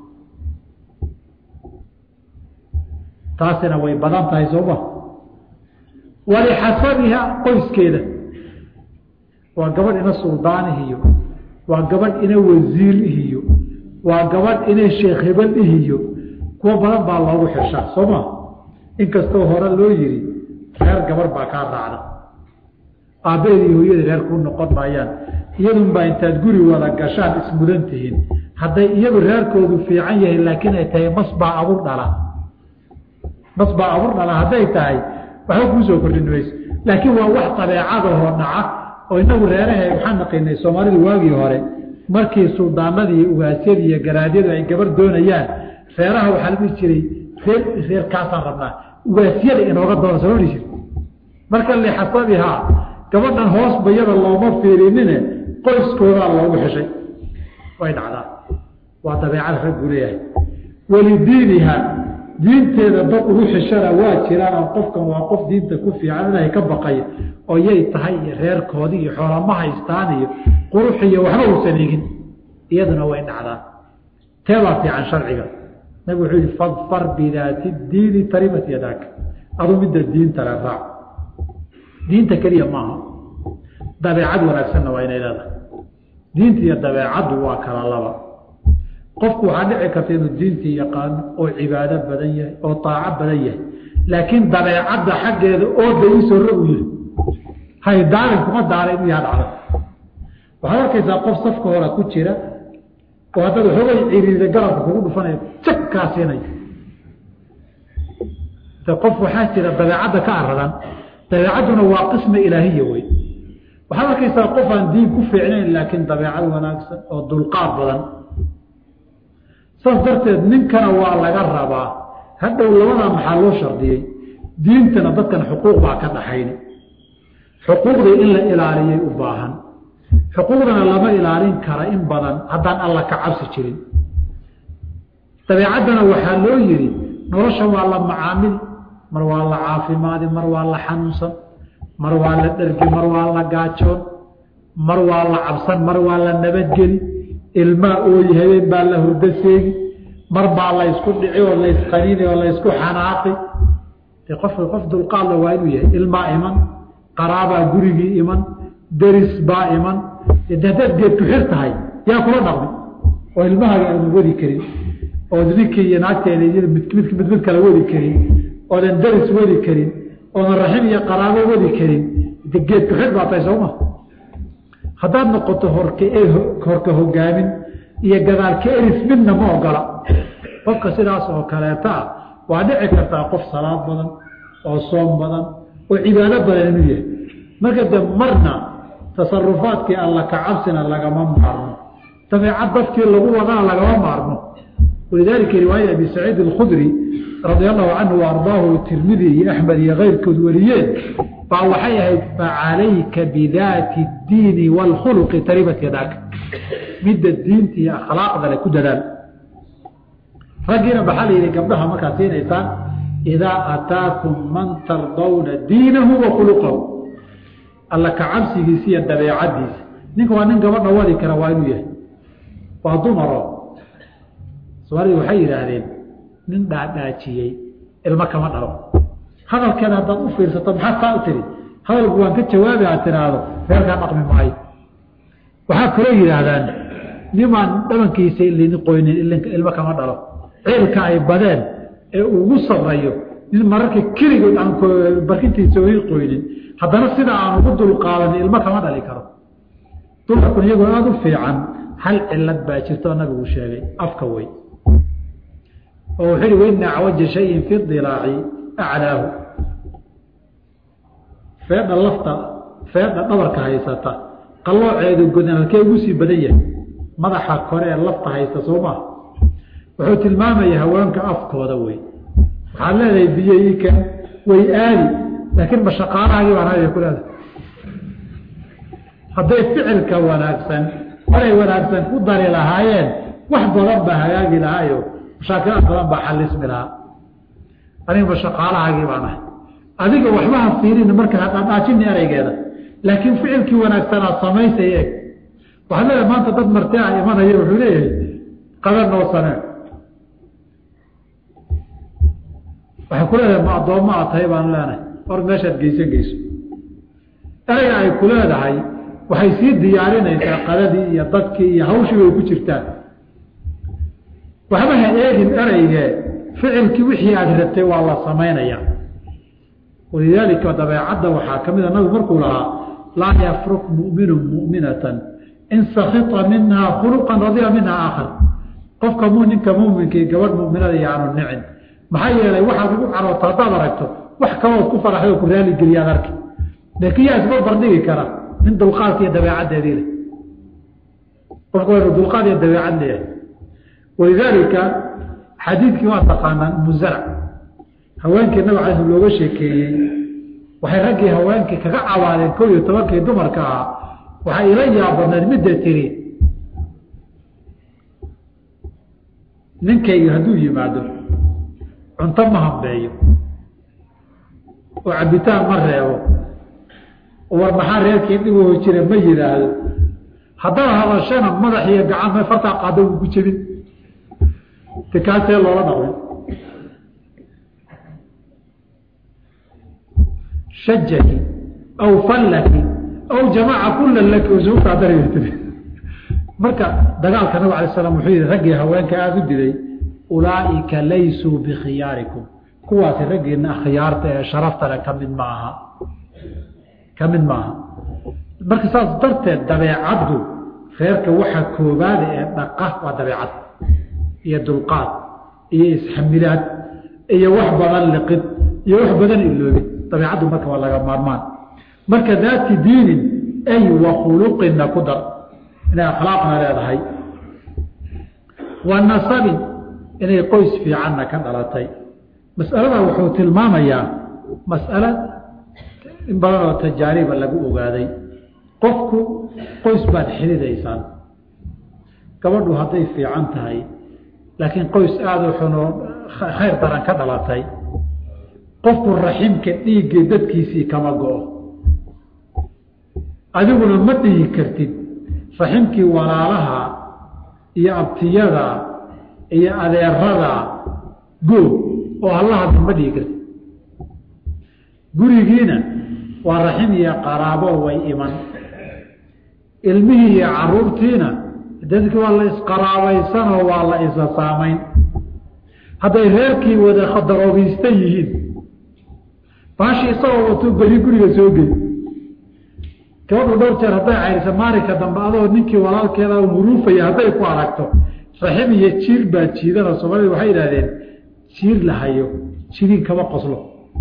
taasina way badan tahay sooma walixasabiha qoyskeeda waa gabadh ina suldaanihiyo waa gabadh ina wasiirihiyo waa gabadh ina sheekh hebel ihiyo kuwo badan baa loogu xishaa soo ma inkastoo hore loo yiri reer gabar baa kaa raacda aabbaheedi iyo hooyadii reer kuu noqon maayaan iyadunbaa intaad guri wada gashaan ismudan tihiin hadday iyadu reerkoodu fiican yahay laakiin ay tahay masbaa abur dhala masbaa abur dhala hadday tahay waxba kuu soo kordhin mayso laakiin waa wax dabeecadahoo dhaca oo inagu reerahe waxaan naqinay soomaalidu waagii hore markii suldaanadii iyo ugaasyadii iyo garaadyadu ay gabar doonayaan reeraha waxaa la dhihi jiray reer reerkaasaan rabnaa ugaasyada inooga doona soo dhihi jir marka lixasabihaa gabadhan hoos bayada looma fiirinine qoyskoodaa loogu xishay way dhacdaa waa dabeecada raggu leeyahay walidiiniha diinteeda dad ugu xishana waa jiraan oo qofkan waa qof diinta ku fiican ilaahay ka baqaya oo yay tahay iyo reerkoodii iyo xoolama haystaan iyo qurux iyo waxba uusan egin iyaduna way dhacdaa teebaa fiican sharciga nabig wuxuu yihi fadfar bidaati diini taribat yadaaka aduu midda diinta le raac diinta keliya maaha dabeecad wanaagsanna waa inay leedahay diinta iyo dabeecaddu waa kala laba qofku waxaa dhici karta inuu diintii yaqaano oo cibaado badan yahay oo taaco badan yahay laakiin dabeecadda xaggeeda ooda iisoo rogu yihi hay daalin kuma daala inuu yaha dhacda waxaad arkaysaa qof safka hora ku jira oo haddaad waxoogay ciriirda garabka kugu dhufanaya jagkaa siinaya de qof waxaa jira dabeecadda ka aradan dabeecadduna waa qisma ilaahiya wey waxaad arkaysaa qof aan diin ku fiicnayn laakiin dabeecad wanaagsan oo dulqaad badan saas darteed ninkana waa laga rabaa hadhow labadaa maxaa loo shardiyey diintana dadkan xuquuq baa ka dhaxayn xuquuqdii in la ilaaliyay u baahan xuquuqdana lama ilaalin kara in badan haddaan alla ka cabsi jirin dabeecaddana waxaa loo yidhi nolosha waa la macaamil mar waa la caafimaadi mar waa la xanuunsan mar waa la dhergi mar waa la gaajoon mar waa la cabsan mar waa la nabadgeli ilmaa ooyi habeen baa la hurdo seegi mar baa la ysku dhici oo la ysqaniini oo la ysku xanaaqi de qofka qof dulqaadla waa inuu yahay ilmaa iman qaraabaa gurigii iman deris baa iman de haddaad geed ku xir tahay yaa kula dhaqmi oo ilmahaaga aanu wadi karin ood ninkii iyo naagteeda iyo mid mid mid kala wadi karin oodan deris wadi karin oodan raxim iyo qaraabo wadi karin de geed ku xir baa tahay sooma haddaad noqoto horka horka hogaamin iyo gadaalka eris midna ma ogola qofka sidaas oo kaleeta ah waa dhici kartaa qof salaad badan oo soom badan oo cibaado badan inuu yahay marka de marna tasarufaadkii alla ka cabsina lagama maarmo dabeecad dadkii lagu wadana lagama maarmo walidaalika riwaaya abi saciid alkhudri radia allahu canhu waardaahu tirmidi iyo axmed iyo keyrkood wariyeen baa waxay ahayd facalayka bidaati اdiini wاlkhuluqi taribat yadaaka midda diinta iyo akhlaaqda le ku dadaal raggiina maxaa la yidhi gabdhaha markaad siinaysaan idaa ataakum man tardawna diinahu wa khuluqahu alla ka cabsigiisa iyo dabeecadiisa ninka waa nin gabadha wadi kara waa inuu yahay waa dumaro soomaalida waxay yidhaahdeen nin dhaadhaajiyey ilmo kama dhalo hadalkeeda haddaad u fiirsato maxaa saa u tiri hadalku waan ka jawaabi aad tiraahdo reerkaa dhaqmi maayo waxaa kaloo yidhaahdaan nimaan dhabankiisa ilin qoynin ilmo kama dhalo ciilka ay badeen ee ugu sabrayo nin mararka keligood aan barkintiisa oy qoynin haddana sida aan ugu dulqaadan ilmo kama dhali karo dumarkun iyagoo aada u fiican hal cilad baa jirto oo nabigu sheegay afka wey oo wuxuu yihi waina acwaja shayin fi dilaaci aclaahu feedha lafta feedha dhabarka haysata qalooceedu godan halkee ugu sii badan yahay madaxa kore ee lafta haysta soo maa wuxuu tilmaamaya haweenka afkooda wey waxaad leedahay biyoika way aadi laakiin ma shaqaalahaagii baan haya ku leedahay hadday ficilka wanaagsan oray wanaagsan ku dari lahaayeen wax badan baa hagaagi lahaayo mashaakilaad badan baa xalismi lahaa aniga ma shaqaalahaagii baan ahay adiga waxbaha fiirin marka hadhaajini ereygeeda laakiin ficilkii wanaagsanaa samaysay eeg waxaad leedahay maanta dad marti ah imanaya wuxuu leeyahay qadan noo sanee waxay ku leedahay ma addoommo aad tahay baan leenahay or meeshaad geysan geyso ereyga ay ku leedahay waxay sii diyaarinaysaa qadadii iyo dadkii iyo hawshii way ku jirtaan waxba ha eegin ereygee ficilkii wixii aada rabtay waa la samaynayaa walidaalika dabeecadda waxaa ka mida nabigu markuu lahaa laa yafruk mu'minu mu'minatan in sakita minhaa khuluqan radiya minhaa aakhar qofka ninka muminkii gabadh muminada yaanu nicin maxaa yeelay waxaad ugu caroota haddaad aragto wax kalood ku faraxay oo ku raaligeliyaad arki laakiin yaa isbarbar dhigi kara nin dulqaadka iyo dabeecaddeedii leh qofka waynu dulqaad iyo dabeecad leeyahay walidaalika xadiidkii waa taqaanaan muzarac haweenkii nabig alay sl looga sheekeeyey waxay raggii haweenkii kaga cawaadeen kow iyo tobankii dumarka ahaa waxay ila yaabadneed midda tiri ninkayga hadduu yimaado cunto ma hambeeyo oo cabitaan ma reebo war maxaa reerkii dhibaho jira ma yidhaahdo haddaad hadashana madax iyo gacan ma fartaa qaado wuu ku jebin te kaasee loola dhaqmay shajaki aw fallaki aw jamaca kula laki oo soo kaadarayo tiri marka dagaalka nabig alay slam wuxuu yihi raggii haweenka aada u dilay ulaaئika laysuu bikhiyaarikum kuwaasi raggiina khiyaarta ee sharaftale ka mid ma aha ka mid maaha marka saas darteed dabeecaddu reerka waxa koobaada ee dhaqa waa dabeecad iyo dulqaad iyo isxamilaad iyo wax badan liqid iyo wax badan iloobid dabeecaddu marka waa laga maarmaan marka daati diinin ay wa khuluqinna ku dar inay akhlaaqna leedahay wa nasabin inay qoys fiicanna ka dhalatay mas'alada wuxuu tilmaamayaa mas'alo in badan oo tajaariba lagu ogaaday qofku qoys baad xiridaysaan gabadhu hadday fiican tahay laakiin qoys aada u xunoo khayr daran ka dhalatay qofku raximka dhiiggii dadkiisii kama go-o adiguna ma dhihi kartid raximkii walaalaha iyo abtiyada iyo adeerada goog oo hallahadna ma dhihi kartid gurigiina waa raxim iyo qaraabo way iman ilmihii iyo caruurtiina dadkii waa la isqaraabaysanoo waa la isla saamayn hadday reerkii wada daroobiystan yihiin baashi isagoo watuu beri guriga soo gey gabadhu dhowr jeer hadday cayrisa maalinka dambe adoo ninkii walaalkeeda huruufaya hadday ku aragto raxim iyo jiir baa jiidana soomaalida waxay idhahdeen jiir la hayo jiriin kama qoslo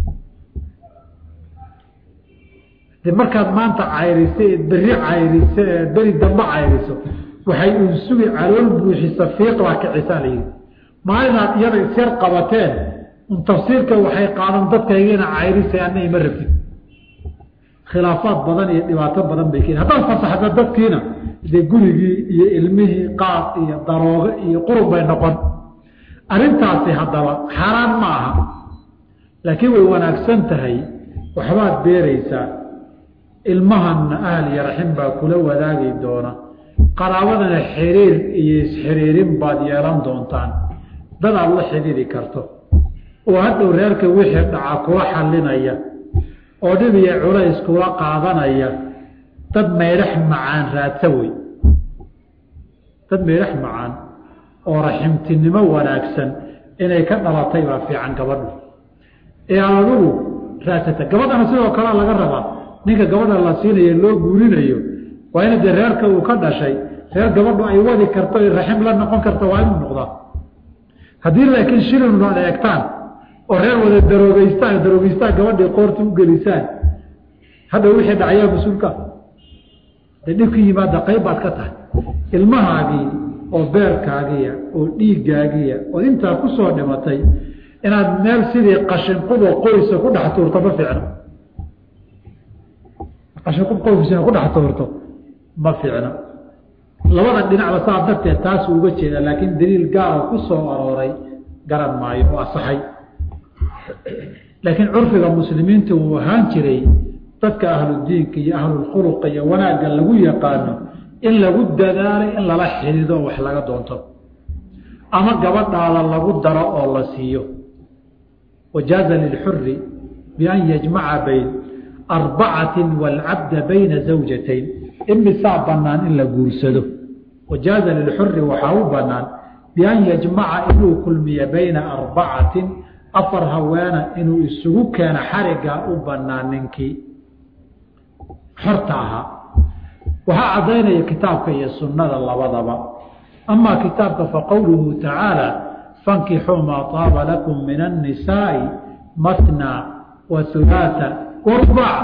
de markaad maanta cayriso eed berri cayriso eed beri dambe cayriso waxay uun sugi calool buuxisa fiiqbaa kicisaa la yidhi maalinaad iyada isyar qabateen un tafsiirka waxay qaadan dadkaygiina cayrisay ana ima rabtid khilaafaad badan iyo dhibaato badan bay keeni haddaad fasaxda dadkiina dee gurigii iyo ilmihii qaad iyo daroogo iyo qurub bay noqon arrintaasi haddaba xaaraan ma aha laakiin way wanaagsan tahay waxbaad beeraysaa ilmahanna ahl iyo raxim baa kula wadaagi doona qaraabadana xiriir iyo isxiriirin baad yeelan doontaan dad aad la xidhiiri karto oo hadhow reerka wixii dhaca kula xallinaya oo dhib iyo culays kula qaadanaya dad meydhax macaan raadsa wey dad meydhax macaan oo raximtinimo wanaagsan inay ka dhalatay baa fiican gabadhu ee aad adigu raadsata gabadhana sidoo kalea laga rabaa ninka gabadha la siinayo loo guurinayo waa ina dee reerka uu ka dhashay reer gabadhu ay wadi karto raxim la noqon karto waa inuu noqdaa haddii laakiin shilinu ad eegtaan oo reer wada daroogeystaan daroogeystaan gabadhii qoorta u gelisaan hadha wixii dhacayaa mas-uulka dee dhibka yimaada qayb baad ka tahay ilmahaagii oo beerkaagiya oo dhiiggaagiya oo intaa ku soo dhimatay inaad meel sidii qashinquboo qoysa ku dhex tuurto ma fiicno qashinqub qoysina ku dhex tuurto ma fiicno labada dhinacba saa darteed taasuu uga jeeda laakiin daliil gaara ku soo arooray garan maayo oo asaxay laakiin curfiga muslimiinta uu ahaan jiray dadka ahludiinka iyo ahlulkhuluqa iyo wanaagga lagu yaqaano in lagu dadaalay in lala xidido wax laga doonto ama gabadhaada lagu daro oo la siiyo wajaaza lilxuri bian yajmaca bayn arbacatin waalcabda bayna zawjatayn imisaa bannaan in la guursado wajaaza lilxuri waxaa u bannaan bian yajmaca inuu kulmiyo bayna arbacatin afar haweena inuu isugu keeno xarigaa u bannaan ninkii xorta ahaa waxaa caddaynaya kitaabka iyo sunnada labadaba amaa kitaabka faqowluhu tacaala fankixuu maa taaba lakum min annisaa'i matna wa hulaata warbac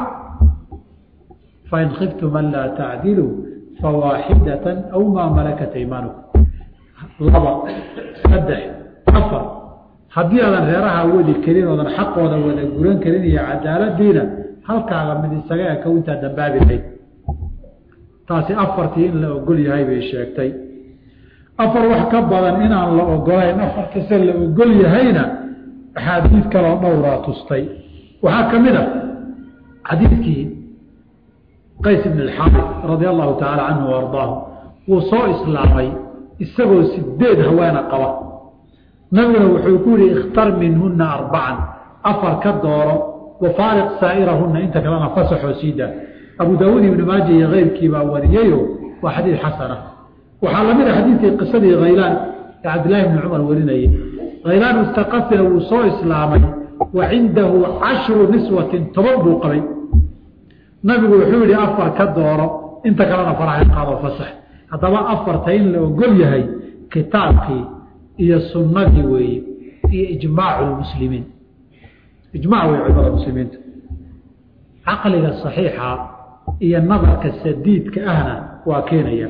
fain khiftum an laa tacdiluu fawaaxidatan aw maa malakat aymanukum laba saddex afar haddii aadan reeraha wadi karin oodan xaqooda wada guran karin iyo cadaaladiina halkaaga mid isaga ekow intaa dambaabi lahayd taasi afartii in la ogol yahay bay sheegtay afar wax ka badan inaan la ogolayn afarkase la ogol yahayna axaadiid kaloo dhowraa tustay waxaa ka mid a xadiidkii qays ibn alxaari radia allahu tacaala canhu wa ardaahu wuu soo islaamay isagoo sideed haweena qaba nabiguna wuxuu ku yihi ikhtar minhuna arbacan afar ka dooro wafaariq saa'irahuna inta kalena fasaxoo siidaa abu daawuud ibnu maaja iyo keyrkii baa wariyeyo waa xadiid xasana waxaa lamid a xadiidkii qisadii khaylaan ee cabdillahi bni cumar warinayay khaylaan mustaqafina wuu soo islaamay wa cindahu cashru niswatin toban buu qabay nabigu wuxuu yihi afar ka dooro inta kalena faraha qaado fasax haddaba afarta in la ogol yahay kitaabkii iyo sunnadii weeye iyo ijmaacu lmuslimiin ijmac wey culimada muslimiinta caqliga saxiixa iyo nadarka sadiidka ahna waa keenaya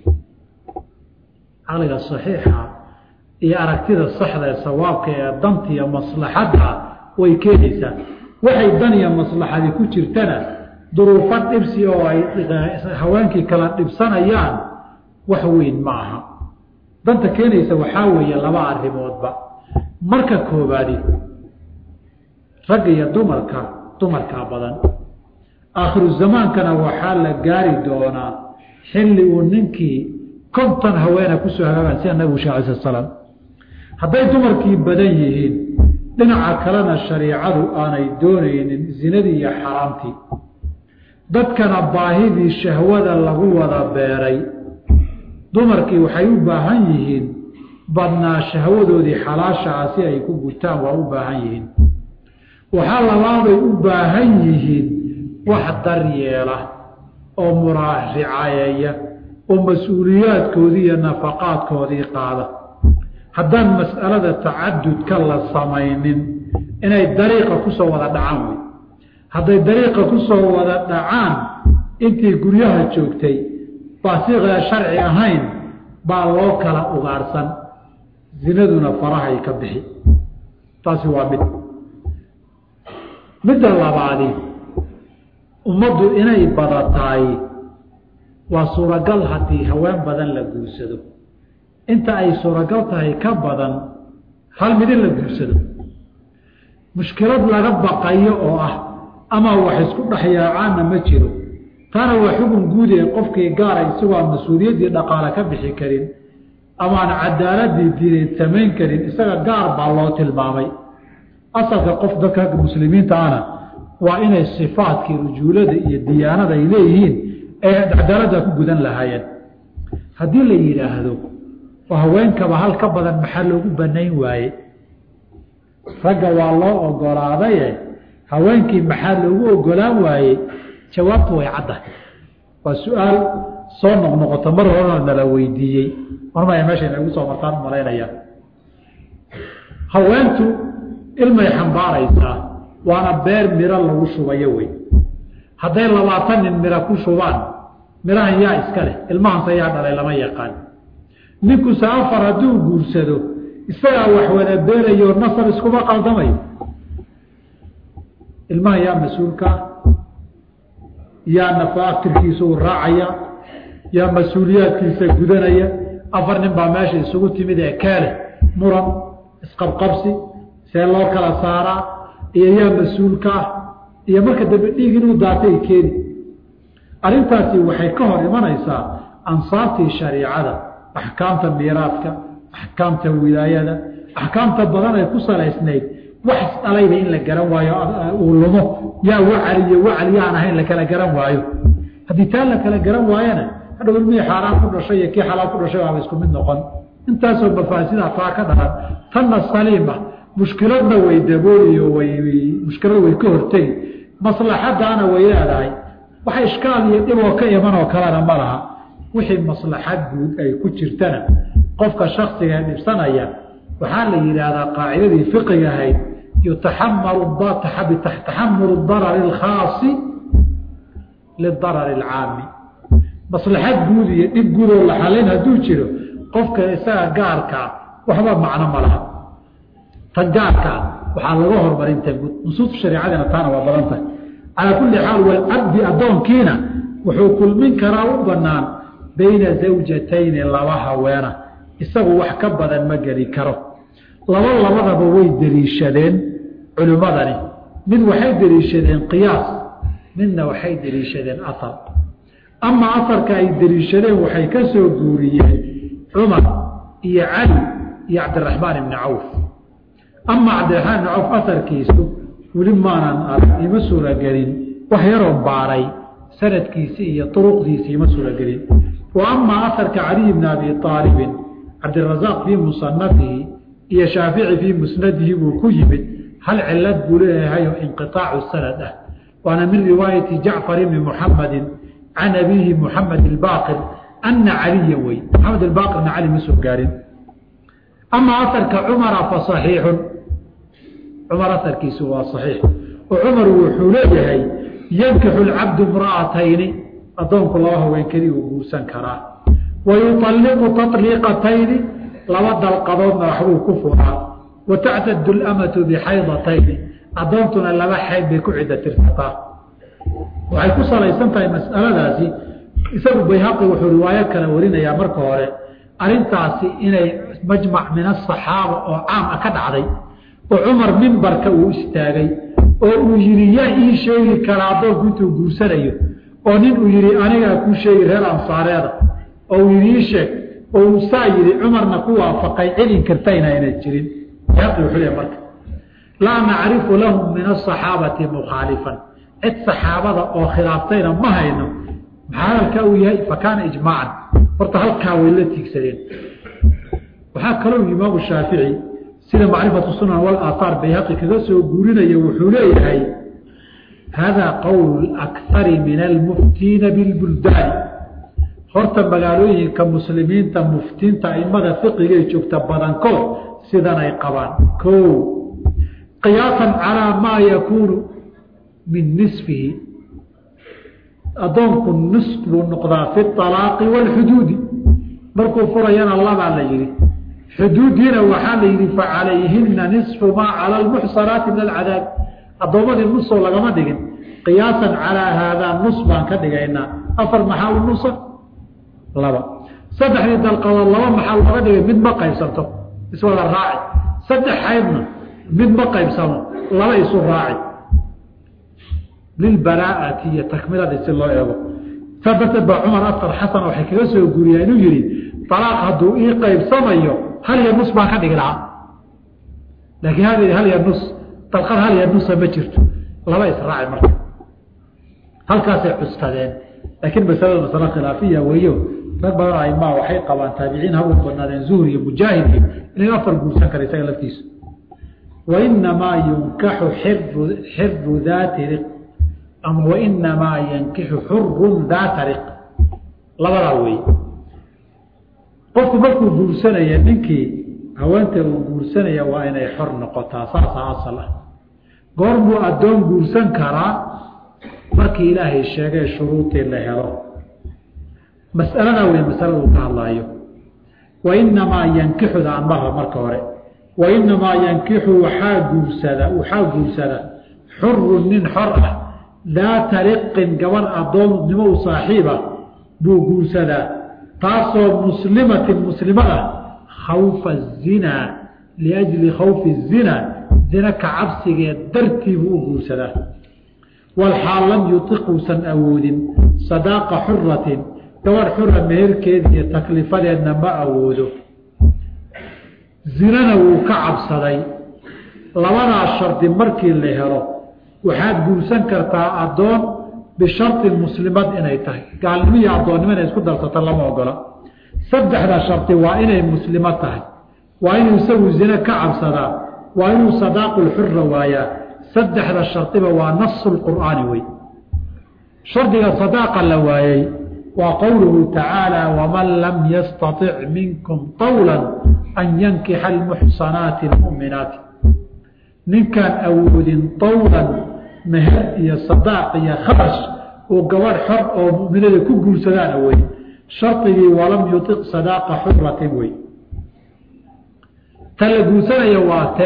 caqliga saxiixa iyo aragtida saxda ee sawaabka ee danta iyo maslaxadda way keenaysaa waxay dan iyo maslaxadi ku jirtana duruufo dhibsi oo ay haweenkii kala dhibsanayaan wax weyn ma aha danta keenaysa waxaa weeye laba arrimoodba marka koobaadi ragga iyo dumarka dumarkaa badan aakhiru zamaankana waxaa la gaari doonaa xilli uu ninkii konton haweena kusoo hagaagaan sida nabigu shee alai slat slaam hadday dumarkii badan yihiin dhinaca kalena shariicadu aanay doonaynin zinadii iyo xaraamtii dadkana baahidii shahwada lagu wada beeray dumarkii waxay u baahan yihiin badnaa shahwadoodii xalaashaa si ay ku gutaan waa u baahan yihiin waxaa labaabay u baahan yihiin wax daryeela oo muraaricayeeya oo mas-uuliyaadkoodii iyo nafaqaadkoodii qaada haddaan mas'alada tacadudka la samaynin inay dariiqa kusoo wada dhacaan wey hadday dariiqa kusoo wada dhacaan intii guryaha joogtay baasiiqda sharci ahayn baa loo kala ugaarhsan zinaduna farahay ka bixi taasi waa mid midda labaadi ummaddu inay badataay waa suuragal haddii haween badan la guursado inta ay suuragal tahay ka badan hal mid in la guursado mushkilad laga baqayo oo ah ama wax isku dhexyaacaanna ma jiro taana waa xukun guud ee qofkii gaara isagoo aan mas-uuliyaddii dhaqaale ka bixi karin ama aan cadaaladii diineed samayn karin isaga gaar baa loo tilmaamay asalka qof dadka muslimiinta ana waa inay sifaadkii rujuulada iyo diyaanada ay leeyihiin ee cadaalada ku gudan lahaayeen haddii la yidhaahdo oo haweenkaba hal ka badan maxaa loogu banayn waaye ragga waa loo ogolaadaye haweenkii maxaa loogu ogolaan waaye jawaabtu way cadda waa su-aal soo noqnoqoto mar horena nala weydiiyey marmaya meesha inagu soo martaan malaynaya haweentu ilmay xambaaraysaa waana beer miro lagu shubayo wey hadday labaatan nin miro ku shubaan mirahan yaa iska leh ilmahanse yaa dhalay lama yaqaan ninkuse afar hadduu guursado isagaa wax wada beerayo nasar iskuma qaldamayo ilmaha yaa mas-uulkaa yaa nafaakirkiisa u raacaya yaa mas-uuliyaadkiisa gudanaya afar nin baa meesha isugu timid ee keeleh muran isqabqabsi see loo kala saaraa iyo yaa mas-uulka ah iyo marka dambe dhiig inuu daatay keeni arrintaasi waxay ka hor imanaysaa ansaartii shariicada axkaamta miiraadka axkaamta wilaayada axkaamta badan ay ku salaysnayd wax isdhalayba in la garan waayo uu lumo yaa wacali iyo wacali yaan ahayn la kala garan waayo haddii taa la kala garan waayana hadhow ilmihii xaaraan ku dhashay iyo kii xalaal ku dhashay waaba isku mid noqon intaasoo mafaasida taa ka dhalan tanna saliima mushkiladna way dabooliyo way mushkilada way ka hortegi maslaxadaana way leedahay waxa ishkaal iyo dhiboo ka imanoo kalena ma laha wixii maslaxad guud ay ku jirtana qofka shaksiga dhibsanaya waxaa la yidhaahdaa qaacidadii fiqiga ahayd yutaxamalu taxamulu darari اlkhaasi lidarari اlcaami maslaxad guud iyo dhib guudoo la xalayn hadduu jiro qofka isaga gaarkaa waxba macno ma laha tan gaarkaa waxaa laga hormarinta guud nusuus shareecadina taana waa badan tahay calaa kulli xaal walcabdi addoonkiina wuxuu kulmin karaa u banaan bayna zawjatayni laba haweena isagu wax ka badan ma geli karo laba labadaba way deliishadeen culimmadani mid waxay deliishadeen qiyaas midna waxay deliishadeen ahar ama aharka ay deliishadeen waxay ka soo guuriyeen cumar iyo cali iyo cabdiraxmaan ibni cawf ama cabdiraxmaan ibni cawf aharkiisu weli maanan arag ima suuragelin wax yaroon baaray sanadkiisi iyo uruqdiisi ima suuragelin wa ama aharka caliy bni abi aalibin cabdirazaaq fii musanafihi iyo shaafici fii musnadihi buu ku yimid hal cilad buu leeyahay oo inqiaacu sanad ah waana min riwaayati jacfar ibni muxamadi can abiihi muxamed ilbaaqir ana caliya wey maxamed ilbaaqirna cali ma soo gaarin ama aharka cumara fa saxiixun cumar aharkiisu waa saxiix oo cumar wuxuu leeyahay yankixu lcabdu imra'atayni addoonku laba haween keli uu guursan karaa wayualliqu taطliiqatayni laba dalqadoodna waxbuu ku furaa watactadu lamatu bixaydatayni addoontuna laba xayd bay ku cidda tirsataa waxay ku salaysan tahay mas'aladaasi isagu bayhaqi wuxuu riwaayo kale warinayaa marka hore arrintaasi inay majmac min asaxaaba oo caam ah ka dhacday oo cumar mimbarka uu istaagay oo uu yidhi yaa ii sheegi karaa addoonku intuu guursanayo oo nin uu yidhi anigaa kuu sheegi reer ansaareeda oo uu yidhi ii sheeg oo uu saa yidhi cumarna ku waafaqay celin kartayna ayna jirin bayhaqi wuxuu leeyahy marka laa nacrifu lahum min asaxaabati mukhaalifan cid saxaabada oo khilaaftayna ma hayno maxaa hadalkaa uu yahay fa kaana ijmaacan horta halkaa way la tiigsadeen waxaa kaloo imaamu shaafici sida macrifatu sunan walaaahaar bayhaqi kaga soo guurinaya wuxuu leeyahay haadaa qowlu akari min almuftiina bilbuldaani horta magaalooyinka muslimiinta muftiinta aimada fiqigay joogta badankood sidan ay qabaan o qiyaasan calaa maa yakuunu min nisfihi addoonku nis buu noqdaa fi alaaqi wاlxuduudi markuu furayana labaa la yihi xuduudiina waxaa la yihi facalayhina nisfu maa cala lmuxsanaati min alcadaab addoommadii nusoo lagama dhigin qiyaasan calaa haadaa nus baan ka dhigaynaa afar maxaa u nusa laba saddexdii dalqadood laba maxaa looga dhigay mid ma qaybsanto iswada raaci saddex xaydna mid ma qaybsamo laba isu raaci lilbaraa'ati iyo takmilada si loo eego saa darteed baa cumar afar xasan waxay kaga soo guuriyaa inuu yihi alaaq hadduu ii qaybsamayo hal iyo nus baan ka dhigi lahaa laakiin hal hal iyo nus dalqad hal yanusa ma jirto laba israaci marka halkaasay cuskadeen laakiin masalada masalo khilaafiya weeyo rag badan aimaa waxay qabaan taabiciin hagu banaadeen zuhri iyo mujaahidki inay afar guursan kara isaga laftiisu wainamaa yunkaxu xiru xiru daati riq ama wainamaa yankixu xurun daata riq labadaa wey qofku markuu guursanaya ninkii haweenta uu guursanaya waa inay xor noqotaa saasa asal ah goormuu addoon guursan karaa markii ilaahay sheegay shuruudii la helo mas'aladaa wey masalada uu ka hadlaayo wainamaa yankixuda anbaha marka hore wainamaa yankixu waxaa guursada waxaa guursada xurun nin xor ah daata riqin gabar addoonnimo u saaxiiba buu guursadaa taasoo muslimatin muslima ah khawfa zinaa liajli khawfi zinaa zina ka cabsigeed dartii buu u guursadaa walxaal lam yutiq uusan awoodin sadaaqa xuratin gabar xura meherkeed iyo taklifadeedna ma awoodo zinana wuu ka cabsaday labadaa shardi markii la helo waxaad guursan kartaa addoon bishartin muslimad inay tahay gaalnimo iyo addoonnimo inay isku darsata lama ogola saddexda shardi waa inay muslimo tahay waa inuu isagu zine ka cabsadaa waa inuu sadaaqulxura waayaa saddexda shardiba waa nasu lqur'aani wey shardiga sadaaqa la waayey waa qowluhu tacaala waman lam yastatic minkum qawla an yankixa almuxsanaati almu'minaati ninkaan awoodin tawlan meher iyo sadaaq iyo kharash oo gabadh xor oo mu'minada ku guursadaan awoodin shardigii walam yutiq sadaaqa xuratin wey ta la guursanaya waa te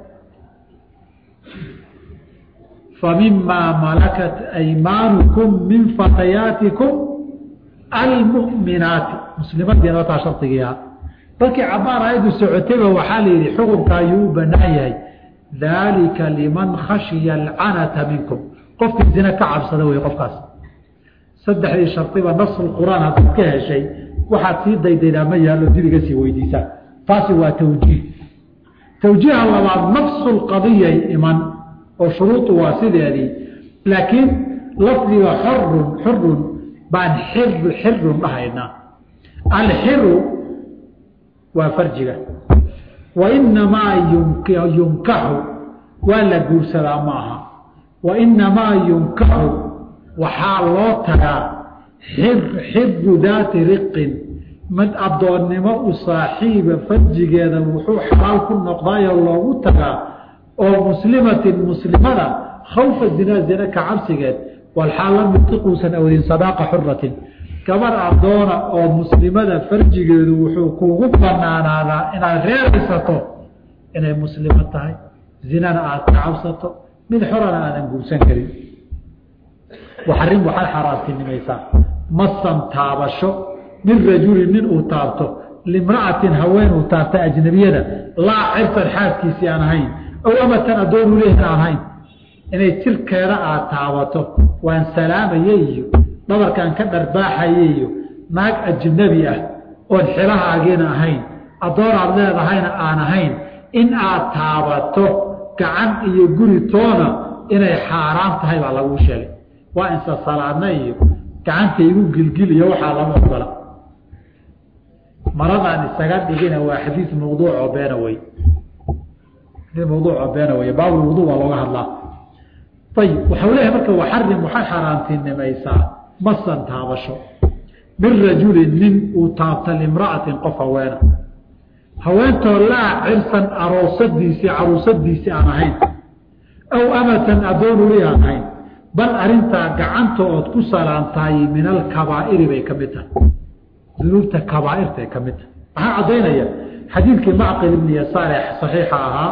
famimaa malakat aymaanukum min fatayaatikum almu'minaati muslimadiina taa shardigiiha dalkii cabaar aayaddu socotayba waxaa la yidhi xukunka ayuu u banaan yahay daalika liman khashiya alcanata minkum qofkii zine ka cabsada wey qofkaas saddexdii shardiba nasul qur'aan haddaad ka heshay waxaad sii daydaydaa ma yaallo dibiga sii weydiisaa taasi waa tawjiih tawjiiha labaad nafsu lqadiyay iman oo shuruudu waa sideedii laakiin lafdiga xorun xurun baan xir xirun dhahaynaa alxiru waa farjiga wainamaa yunkaxu waa la guursadaa ma aha wainamaa yunkaxu waxaa loo tagaa xiru daati riqin mid addoonnimo u saaxiiba farjigeeda wuxuu xalaal ku noqdaayoo loogu tagaa oo muslimatin muslimada khawfa zinaa zina ka cabsigeed walxaal lam yutiquusan awdin sadaaqa xuratin gabar addoona oo muslimada farjigeedu wuxuu kuugu banaanaadaa inaad reeraysato inay muslimo tahay zinana aad ka cabsato mid xorana aadan guursan karin waxarin waxaad xaaraantinimaysaa masan taabasho min rajulin nin uu taabto limra'atin haween uu taabta ajnabiyada laa cirtan xaaskiisii aan ahayn ow amatan addoon ulehin aan ahayn inay jirkeeda aad taabato waan salaamaya iyo dhabarkaan ka dharbaaxaya iyo naag ajnabi ah oon xilahaagiina ahayn addoon aad leedahayna aan ahayn in aad taabato gacan iyo guri toona inay xaaraan tahay baa laguu sheegay waa insa salaadna iyo gacanta igu gilgil iyo waxaa lama ogola maradaan isaga dhigina waa xadiis mawduuc oo beena wey xadiis mawduuc oo beena wey baabulwudu waa looga hadlaa ayib waxau leeyahay marka waxarim waxay xaaraantinimaysaa masan taabasho min rajulin nin uu taabta limra'atin qof haweena haweentoo laa cirsan aroosadiisii caruusadiisii aan ahayn aw amatan addoon uli aan ahayn bal arintaa gacanta ood ku salaantahay min alkabaa'iri bay ka mid tahay dunuubta kabaairta ay ka mid tahay maxaa caddaynaya xadiidkii macqil ibni yasaar ee saxiixa ahaa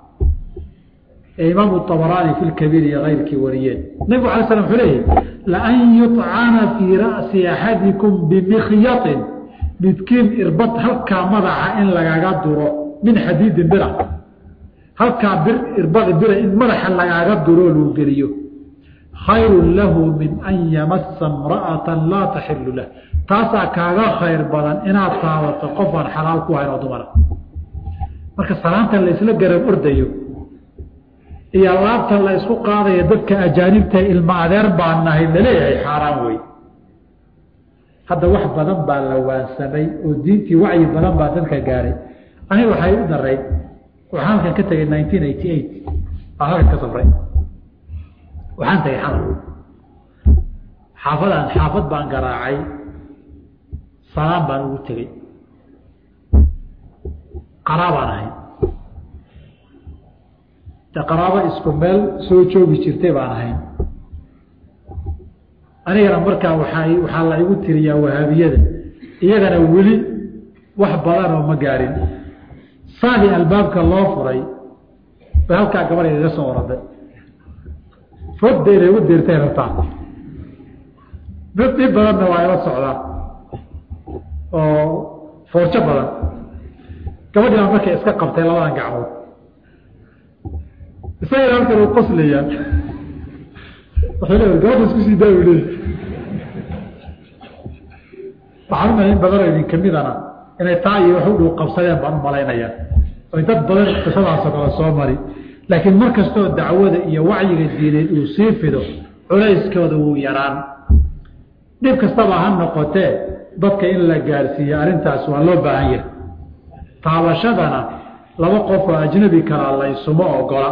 ee imaamu abaraani fi lkabiir iyo keyrkii wariyeen nabigu alay slam wuxuu leeyahy laan yuطcana fii ra'si axadikum bimikyaطin midkiin irbad halkaa madaxa in lagaga duro min xadiidin bira halkaa bir irbad bira in madaxa lagaaga duroo luu geliyo khayru lahu min an yamasa imra'ata laa taxilu lah taasaa kaaga khayr badan inaad taabato qof aan xalaal ku hayn oo dumara marka salaanta laysla garab ordayo iyo laabta la isku qaadaya dadka ajaanibta ilma adeer baan nahay laleeyahay xaaraan wey hadda wax badan baa la waansamay oo diintii wacyi badan baa dadka gaaray aniga waxay u darayd waxaan halkan ka tegay nineteen eighty eight baan halkan ka safray waxaan tagay xamar xaafadaan xaafad baan garaacay salaan baan ugu tegey qaraabaan ahay de qaraabo isku meel soo joogi jirtay baan ahayn anigana markaa waaa waxaa la igu tiriyaa wahaabiyada iyagana weli wax badan oo ma gaarin saadii albaabka loo furay bay halkaa gabadh igaga soo oraday fodda inay u dirtay rabtaa mid dhib badanna waa ila socdaa oo foorjo badan gabadhii baa markay iska qabtay labadan gacmood isagana halkan u qoslayaan waxay leedahay gabadha isku sii daawi leey waxaan umaya in badanoo idin kamidana inay taa iyo wax u dhow qabsadeen baan u malaynayaa oy dad badan qisadaasoo kale soo mari laakiin mar kastoo dacwada iyo wacyiga diineed uu sii fido culayskooda wuu yaraan dhib kastaba ha noqotee dadka in la gaarsiiyo arrintaas waa loo baahan yahay taabashadana laba qof oo ajnabi kalaa laysuma ogola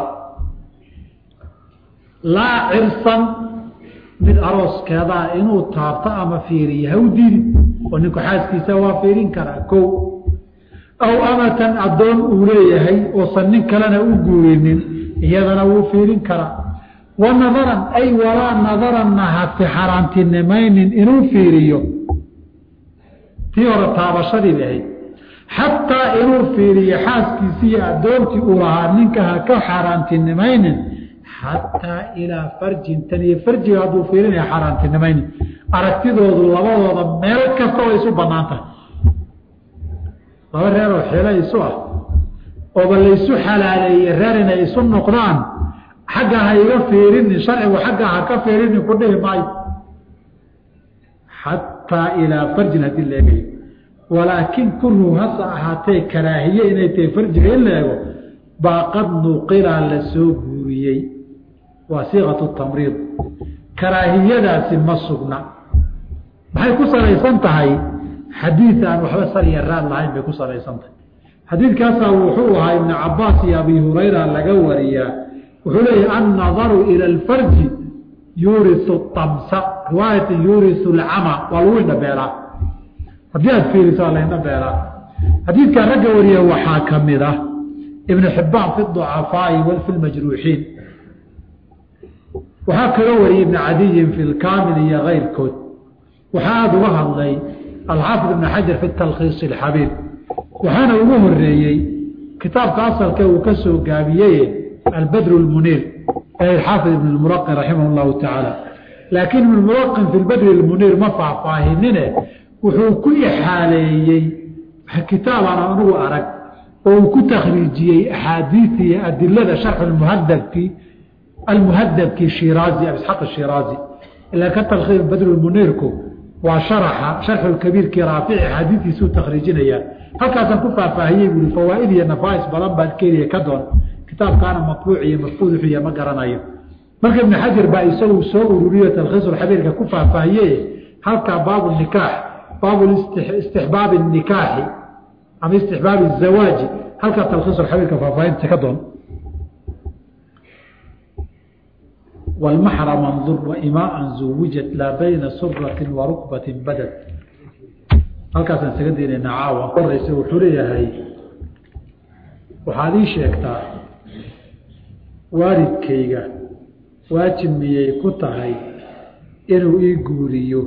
laa cirsan mid arooskeedaa inuu taabto ama fiiriyo ha u diidi oo ninku xaaskiisa waa fiirin karaa kow aw amatan addoon uu leeyahay oosan nin kalena u guurinin iyadana wuu fiirin karaa wa nadaran ay walaa nadaranna hasi xaaraantinimaynin inuu fiiriyo tii hore taabashadii lahayd xataa inuu fiiriyo xaaskiisiiyo addoontii uu lahaa ninka ha ka xaaraantinimaynin xataa ilaa farjin tan iyo farjiga hadduu fiirinaya xaaraantinimaynin aragtidoodu labadooda meel kasta oo isu bannaan tahay laba reeroo xeelo isu ah ooba laysu xalaaleeye reer inay isu noqdaan xagga ha iga fiirinin sharcigu xagga ha ka fiirinin ku dhihi maayo xataa ilaa farjin haddii la eegayo walaakin kurhu hase ahaatee karaahiye inay tahay farjiga in la eego baa qad nuqilaa la soo guuriyey waa siiqatu tamriid karaahiyadaasi ma sugna maxay ku salaysan tahay xadiid aan waxba sariya raad lahayn bay ku salaysan tahay xadiidkaasaa wuxuu ahaa ibnu cabaas iyo abi hurayra laga wariyaa wuxuu leeyahy annadaru ila alfarji yuurisu tamsa riwaayata yuurisu alcama waa lagu indhabeelaa haddii aad fiiriso waa la indhabeelaa xadiidkaa ragga wariya waxaa ka mid ah ibnu xibbaan fi ducafaai fi lmajruuxiin waxaa kaloo wariyey ibnu cadiyin fi lkaamil iyo keyrkood waxaa aada uga hadlay alxaafid ibn xajar fi talkhiis alxabiib waxaana ugu horeeyey kitaabka asalka uu ka soo gaabiyey albadru lmuniir ee xaafid ibn muraqin raximah llahu tacaala laakiin ibn muraqin fi badri lmuniir ma faahfaahinine wuxuu ku ixaaleeyey kitaabaan anugu arag oo uu ku takhriijiyey axaadiii iyo adilada sharxu muhadabki almuhadabki shiraazi abisxaq shiraazi ila ka talkhiis badru muniirku waa sharaxa sharxu kabiirkii raafici xadiidiisuu takhriijinaya halkaasaan ku faahfaahiyey buui fawaaid iyo nafaais badan baad keliya ka doon kitaabkaana matbuuc iyo mafquud wuxuuya ma garanayo marka ibnu xajar baa isagu soo ururiyo talkhiisulxabiirka ku faahfaahiye halkaa baabu nikaax baabu istixbaabi nikaaxi ama istixbaabi zawaaji halkaa talkhiisulxabiirka faahfaahinta ka doon والمحرم انظر وإماء زوجت لا بين سرة وركبة بدت halkaasaan isaga daynayna caawa horeysa wuxuu leeyahay waxaad ii sheegtaa waalidkayga waajib miyay ku tahay inuu ii guuriyo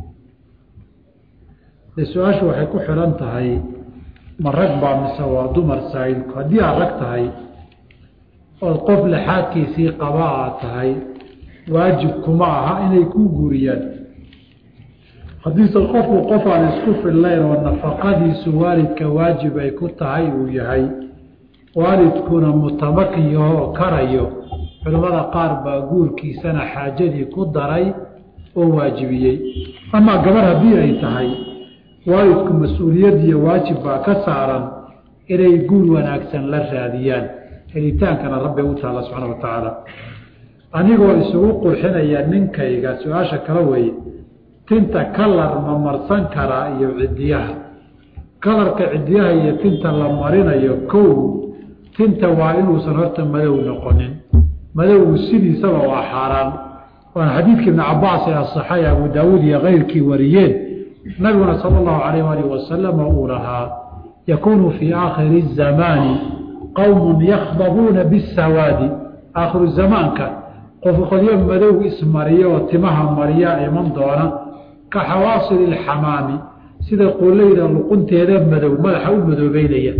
de su-aashu waxay ku xidhan tahay ma rag baa mise waa dumar saa'ilku haddii aad rag tahay ood qof laxaadkiisii qaba aad tahay waajib kuma aha inay kuu guuriyaan haddiise qofku qof aan isku fillayn oo nafaqadiisu waalidka waajib ay ku tahay uu yahay waalidkuna mutamakin yahoo karayo culimmada qaar baa guurkiisana xaajadii ku daray oo waajibiyey amaa gabar haddii ay tahay waalidku mas-uuliyad iyo waajib baa ka saaran inay guur wanaagsan la raadiyaan helitaankana rabbi u taala subxaana wa tacaala anigoo isugu qurxinaya ninkayga su-aasha kala weeye tinta kalar ma marsan karaa iyo cidiyaha kalarka cidiyaha iyo tinta la marinayo kow tinta waa inuusan horta madow noqonin madowgu sidiisaba waa xaaraan waana xadiidka ibni cabaas ee asaxay abu daawuud iyo keyrkii wariyeen nabiguna sala allahu calayh alih wasalama uu lahaa yakuunu fii aakhiri zamaani qowmun yakhdabuuna bisawaadi aakhiru zamaanka qof qodyo madow ismariya oo timaha mariya iman doona ka xawaasili ilxamaami sida qoolleyda luqunteeda madow madaxa u madoobeynaya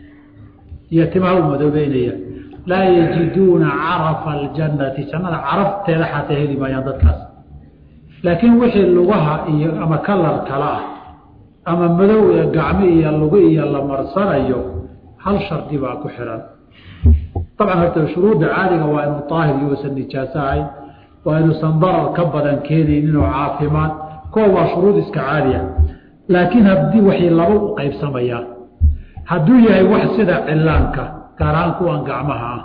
iyo timaha u madoobeynaya laa yajiduuna carafa aljannati jannada carafteeda xataa heli maayaan dadkaas laakiin wixii lugaha iyo ama kalar kala ah ama madow ee gacmo iyo lugu iyo la marsanayo hal shardi baa ku xihan dabcan horta shuruudda caadiga waa inuu daahir iyo usan nijaaso ahayn waa inuusan darar ka badan keenaynin oo caafimaad kuwa waa shuruud iska caadi ah laakiin haddii waxay laba u qaybsamayaan hadduu yahay wax sida cillaanka gaar ahaan kuwan gacmaha ah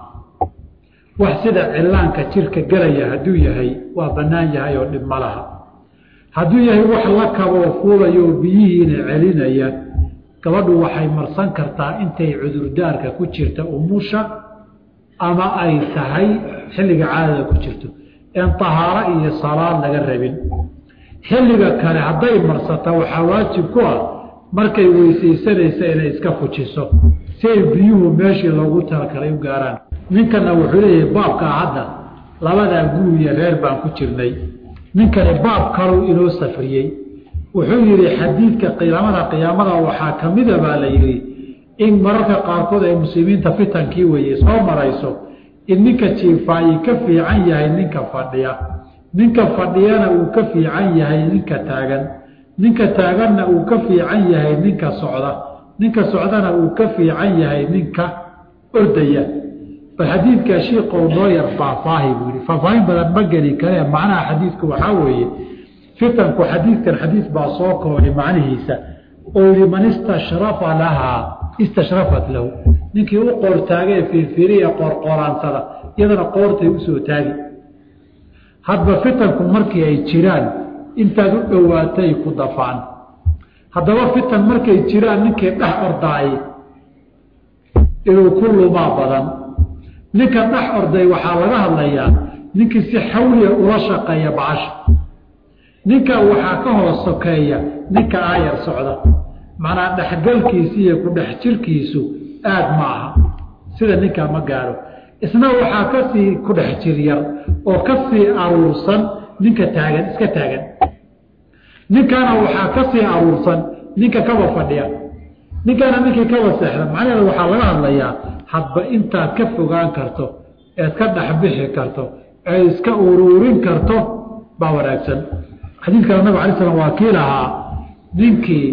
wax sida cillaanka jirka gelaya hadduu yahay waa bannaan yahay oo dhib ma laha hadduu yahay wax la kaboo fuulayo oo biyihiina celinaya gabadhu waxay marsan kartaa intay cudurdaarka ku jirta umusha ama ay tahay xilliga caadada ku jirto een tahaaro iyo salaad laga rabin xilliga kale hadday marsata waxaa waajib ku ah markay weysaysanaysa inay iska fujiso si ay biyuhu meeshii loogu talakalay u gaaraan ninkana wuxuu leeyahay baabkaa hadda labadaa guri iyo reer baan ku jirnay ninkani baab kaluu inoo safriyey wuxuu yidhi xadiidka qiyaamada qiyaamada waxaa ka mida baa la yidhi in mararka qaarkood ay muslimiinta fitankii weeye soo marayso in ninka jiifaayi ka fiican yahay ninka fadhiya ninka fadhiyana uu ka fiican yahay ninka taagan ninka taaganna uu ka fiican yahay ninka socda ninka socdana uu ka fiican yahay ninka ordaya bal xadiidka shiiqow noo yar faahfaahi buu yihi faahfaahin badan ma geli karee macnaha xadiidku waxaa weeye fitanku xadiidkan xadiid baa soo koobay macnihiisa oo yihi man istashrafa lahaa istashrafat lahu ninkii u qoortaagee fiirfiiriya qoorqooraansada iyadana qoortay usoo taagi hadba fitanku markii ay jiraan intaad u dhowaatay ku dafaan haddaba fitan markay jiraan ninkii dhex ordaay inuu ku lumaa badan ninka dhex orday waxaa laga hadlayaa ninkii si xawliya ula shaqeeya bacasha ninka waxaa ka hoos sokeeya ninka aayar socda macnaa dhexgalkiisi iyo ku dhex jirkiisu aad ma aha sida ninkaa ma gaaro isna waxaa kasii ku dhex jir yar oo kasii aruursan ninka taagan iska taagan ninkaana waxaa kasii aruursan ninka kaba fadhiya ninkaana ninkii kaba seexda macnaheeda waxaa laga hadlayaa hadba intaad ka fogaan karto eed ka dhexbixi karto eed iska uruurin karto baa wanaagsan xadiidkana nabig alay slam waa kii lahaa ninkii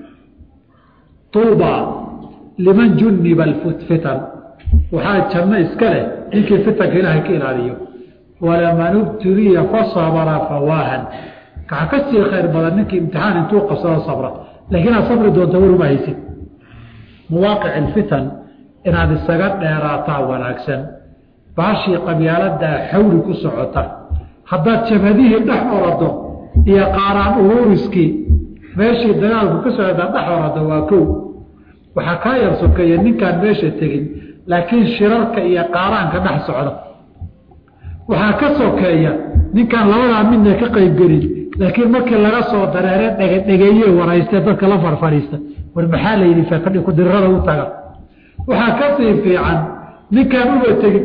tuuba liman juniba fitan waxaa janno iska leh ninkii fitanka ilaahay ka ilaaliyo walaman ubtuliya fasabra fawaahan kaxa ka sii khayr badan ninkii imtixaan intuu qabsado sabra laakiin aad sabri doonta waruma haysid muwaaqic fitan inaad isaga dheeraataa wanaagsan baashii qabyaaladaa xawli ku socota haddaad jabhadihii dhex orado iyo qaaraan uruuriskii meeshii dagaalku ka socda dhex orado waa kow waxaa kaa yar sokeeya ninkaan meesha tegin laakiin shirarka iyo qaaraanka dhex socda waxaa ka sokeeya ninkaan labadaa midna ka qaybgelin laakiin markii laga soo dareere dhegedhegeeye warayste dadka la farfadhiista war maxaa la yidhi fadhi kudirrada u taga waxaa ka sii fiican ninkaan uba tegin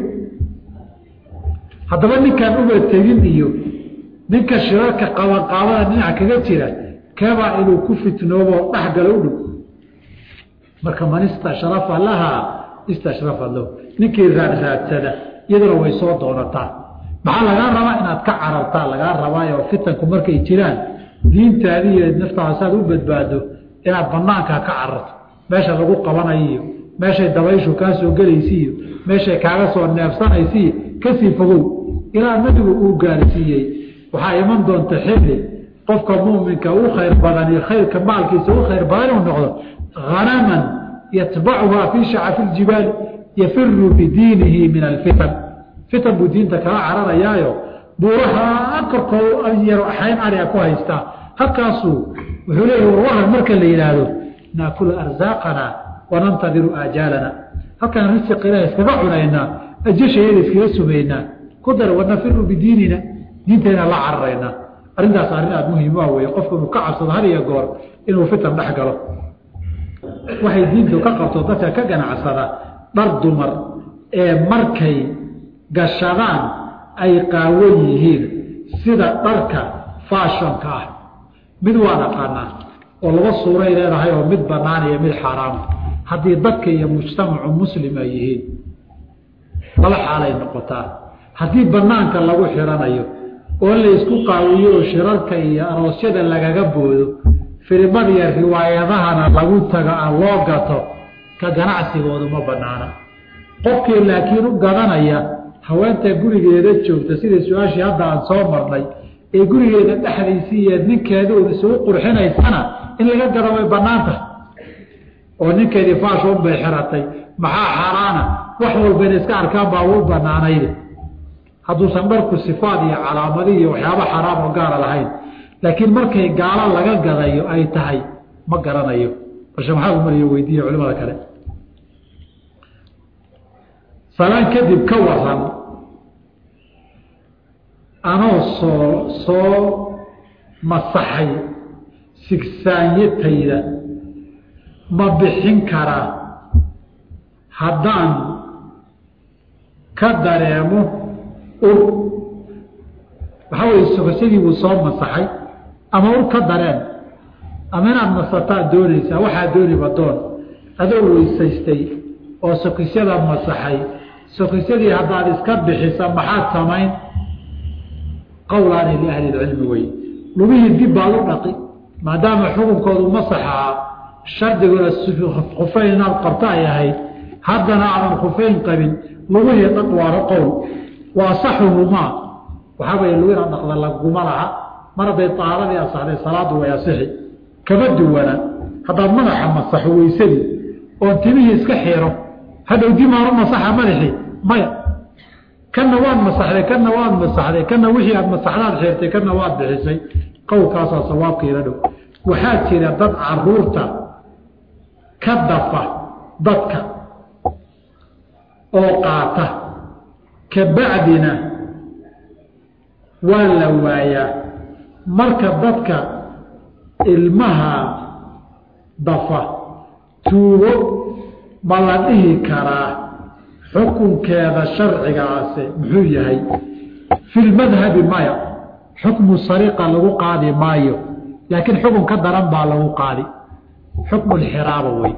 haddaba ninkaan uba tegin iyo ninka shirarka qabanqaabada dhinac kaga jira keebaa inuu ku fitnoobo dhexgala u dhow marka man istashrafa lahaa istashrafa lahu ninkii raadraadsada iyaduna way soo doonataa maxaa lagaa rabaa inaad ka carartaa lagaa rabaayo fitanku markay jiraan diintaadi iyo naftaada saad u badbaado inaad banaanka ka cararto meesha lagu qabanayo iyo meeshay dabayshu kaa soo gelaysa iyo meeshay kaaga soo neefsanaysa iyo kasii fogow ilaa nabigu uu gaarsiiyey waxaa iman doonta xilli qofka muminka u khayr badan iyo khayrka maalkiisa u khayr badan inuu noqdo hanaman yatbacuhaa fii shacafi ljibaali yafiru bidiinihi min alfitan fitan buu diinta kala cararayaayo buuraha korkoo yaro xayn ariga ku haystaa halkaasuu wuxuu leeyahy warwaran marka la yidhaahdo naakulu arsaaqana wanantadiru aajaalana halkaan risiq ilaah iskaga cunaynaa ajashayada iskaga sumaynaa ku dar wanafiru bidiinina diintayna la cararaynaa arrintaas arrin aada muhiim waa weye qofku inuu ka cabsado had iyo goor inuu fitan dhex galo waxay diintu ka qabto dadka ka ganacsada dhar dumar ee markay gashadaan ay qaawan yihiin sida dharka faashonka ah mid waa naqaanaa oo laba suuray leedahay oo mid banaan iyo mid xaaraama haddii dadka iyo mujtamacu muslim ay yihiin laba xaalay noqotaa haddii banaanka lagu xiranayo oo la isku qaawiyo oo shirarka iyo aroosyada lagaga boodo filimada iyo riwaayadahana lagu tago aan loo gato ka ganacsigoodu ma banaana qofkii laakiin u gadanaya haweenta gurigeeda joogta sidai su-aashii hadda aan soo marnay ee gurigeeda dhexdiisii iyo ninkeeda un isugu qurxinaysana in laga gado way banaan tahay oo ninkeedii faashon bay xiratay maxaa xaaraana wax walba ina iska arkaan baa u banaanayde hadduusan dharku sifaad iyo calaamadi iyo waxyaaba xaraam oo gaara lahayn laakiin markay gaalo laga gadayo ay tahay ma garanayo balse maxaa umariyo weydiiya culimada kale salaan kadib ka waran anoo soo soo masaxay sigsaanyatayda ma bixin karaa haddaan ka dareemo ur waxaa weye sokosadii buu soo masaxay ama ur ka dareen ama inaad masataa doonaysaa waxaa dooniba doon adoo weysaystay oo sokisyada masaxay sokisyadii haddaad iska bixisa maxaad samayn qowlaani liahli lcilmi wey lugihii dib baad u dhaqi maadaama xukunkoodu masaxaa shardiguna khufeyn inaad qabta ay ahayd haddana aadan khufeyn qabin lugihii dhaq waaro qowl wa asaxuhumaa waxaa weye lugu inaad dhaqda laguma laha mar hadday taaradii asaxday salaadu way asixi kama duwana haddaad madaxa masaxo weysadii oon timihii iska xiro hadhow dimaaru masaxa madaxii maya kana waad masaxday kana waad masaxday kana wixii aad masaxdaad xirtay kana waad bixisay qowlkaasaa sawaabkiila dhow waxaa jira dad caruurta ka dafa dadka oo qaata kabacdina waa la waayaa marka dadka ilmaha dafa tuugo ma la dhihi karaa xukunkeeda sharcigaase muxuu yahay fi lmadhabi maya xukmu sariqa lagu qaadi maayo laakiin xukun ka daran baa lagu qaadi xukmu lxiraaba wey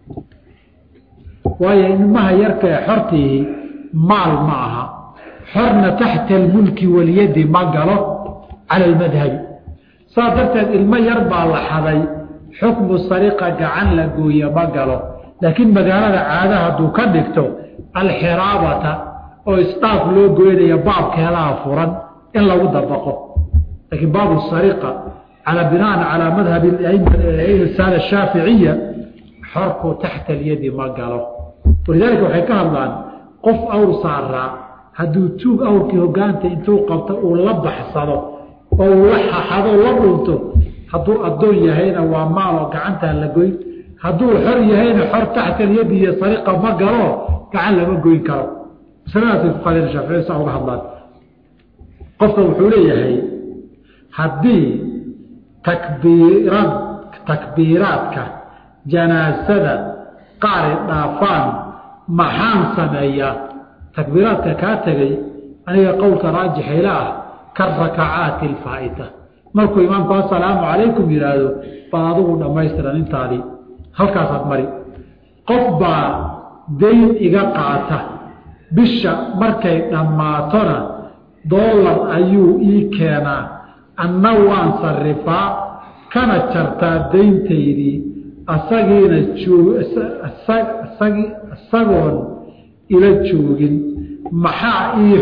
waayo ilmaha yarka ee xortiihi maal ma aha xorna taxta almulki walyadi ma galo cala almadhabi saas darteed ilmo yar baa la xaday xukmu sariqa gacan la gooye ma galo laakiin magaalada caada hadduu ka dhigto alxiraabata oo isdhaaf loo goynaya baabkeedaha furan in lagu dabaqo laakiin baabu sariqa calaa binaan calaa madhabi saada shaaficiya xorku taxta alyadi ma galo walidaalika waxay ka hadlaan qof awr saaraa hadduu tuug awrkii hogaanta intuu qabto uu la baxsado oo uu la xaxado la dhunto hadduu addoon yahayna waa maal oo gacantaa la goyn hadduu xor yahayna xor taxta alyadi iyo sariqa ma galo gacan lama goyn karo masaladaasay fuqaadeen shaaficiyadu saa uga hadlaan qofka wuxuu leeyahay haddii takbiirad takbiiraadka janaasada qaari dhaafaan maxaan sameeyaa takbiiraadka kaa tegay aniga qowlka raajixayla ah ka rakacaati alfaa'ita markuu imaamku assalaamu calaykum yidhaahdo baad adigu dhammaystiran intaadii halkaasaad mari qof baa dayn iga qaata bisha markay dhammaatona doolar ayuu ii keenaa anna waan sarifaa kana jartaa dayntaydii asagiina joogagi isagoon ila joogin maxaa ii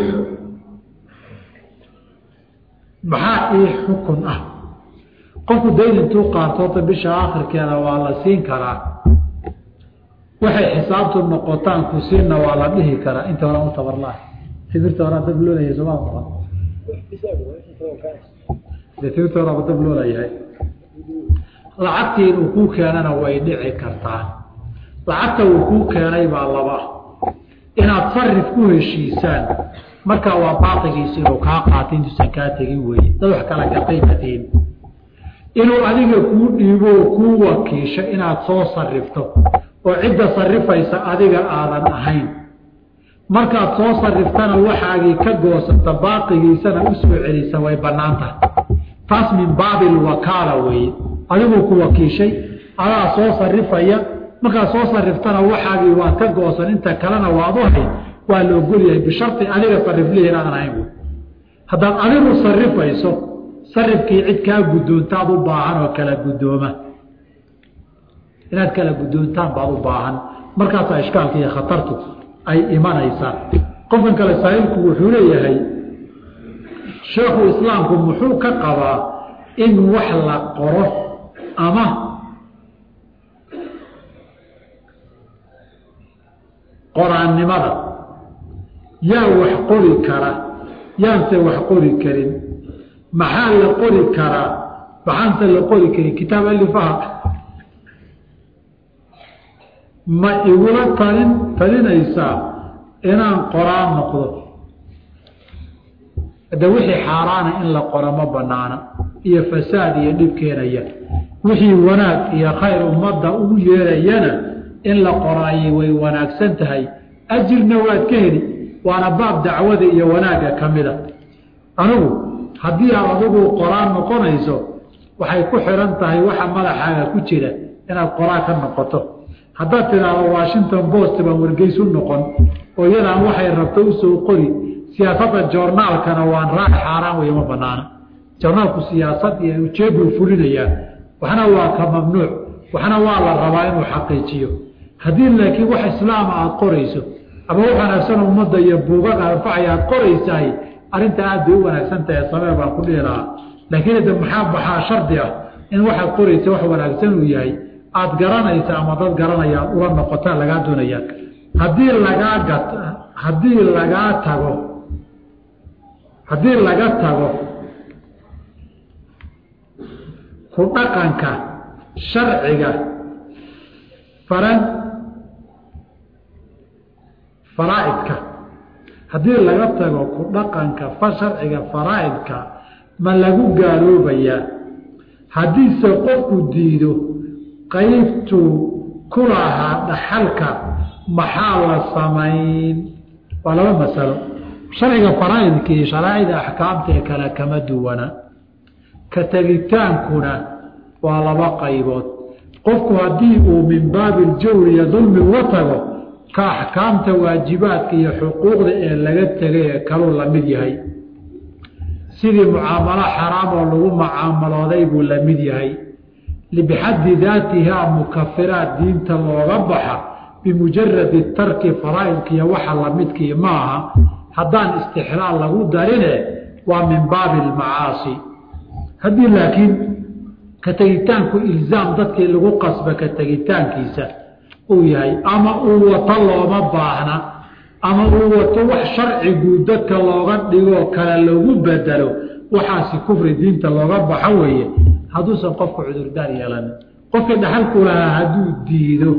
maxaa ii xukun ah qofku dayn intuu qaato horta bisha aakhirkeeda waa la siin karaa waxay xisaabtu noqotaan ku siina waa la dhihi karaa inta horaa u tabarlaah timirta horaa dab loolaya somaa maqan de timirta horaaba dab loolayahay lacagtii inuu kuu keenana way dhici kartaa lacagta uu kuu keenay baa laba inaad sarif ku heshiisaan markaa waa baaqigiisa inuu kaa qaatay intuusan kaa tegin weeye dad wax kala gatay matiin inuu adiga kuu dhiibo oo kuu wakiisho inaad soo sarifto oo cidda sarifaysa adiga aadan ahayn markaad soo sariftana waxaagii ka goosata baaqigiisana u soo celisa way bannaan tahay taas min baabi lwakaala weeye adiguu ku wakiishay adaa soo sarifaya markaad soo sariftana waxaagii waad ka goosan inta kalena waad u hayn waa la ogolyahay bisharti adiga sariflihi inaadan ahayn wy haddaad adigu sarifayso sarifkii cid kaa guddoontaad u baahan oo kala guddooma inaad kala guddoontaan baad u baahan markaasaa ishkaalka iyo khatartu ay imanaysaa qofkan kale saa'ilku wuxuu leeyahay sheekhu islaamku muxuu ka qabaa in wax la qoro ama qoraannimada yaa wax qori kara yaanse wax qori karin maxaa la qori karaa maxaanse la qori karin kitaab alifaha ma igula talin talinaysaa inaan qoraan noqdo hadda wixii xaaraana in la qoro ma banaana iyo fasaad iyo dhib keenaya wixii wanaag iyo khayr ummadda ugu yeerayana in la qoraayay way wanaagsan tahay ajirna waad ka heli waana baab dacwada iyo wanaagga ka mida anigu haddii aad adigu qoraan noqonayso waxay ku xihan tahay waxa madaxaaga ku jira inaad qoraan ka noqoto haddaad tidhaahdo washington post baan wargeysu noqon oo iyadaan waxay rabto usoo qori siyaasadda joornaalkana waan raaci xaaraan wey ma banaana joornaalku siyaasad iyo ujeeduu fulinayaa waxna waa ka mamnuuc waxna waa la rabaa inuu xaqiijiyo haddii laakiin wax islaama aada qorayso ama wax wanaagsan ummadda iyo buugag anfacaya aad qoraysahay arrinta aad bay u wanaagsan tahay samee baan ku dhihi lahaa laakiin hadda maxaa baxaa shardi ah in waxaad qoraysa wax wanaagsan uu yahay aada garanaysa ama dad garanaya aad ula noqotaa lagaa doonaya haddii lagaa gat haddii lagaa tago haddii laga tago ku dhaqanka sharciga faran faraa'idka haddii laga tago ku dhaqanka sharciga faraa'idka ma lagu gaaloobayaa haddiise qofku diido qaybtuu ku lahaa dhaxalka maxaa la samayn waa laba masalo sharciga faraa'idka iyo sharaa'icda axkaamta ee kale kama duwana ka tegitaankuna waa laba qaybood qofku haddii uu min baabi iljawri iyo dulmi uga tago ka axkaamta waajibaadka iyo xuquuqda ee laga tegay ee kaluu la mid yahay sidii mucaamalo xaraam oo lagu mucaamalooday buu la mid yahay bixaddi daatihaa mukafiraat diinta looga baxa bimujaradi tarki faraa'idkiiyo waxa lamidkii ma aha haddaan istixlaal lagu darine waa min baabi almacaasi haddii laakiin ka tegitaanku ilzaam dadkii lagu qasba ka tegitaankiisa uu yahay ama uu wato looma baahna ama uu wato wax sharcigu dadka looga dhigoo kale lagu bedelo waxaasi kufri diinta looga baxo weeye hadduusan qofku cudurdaar yeelanin qofkii dhaxalku lahaa hadduu diido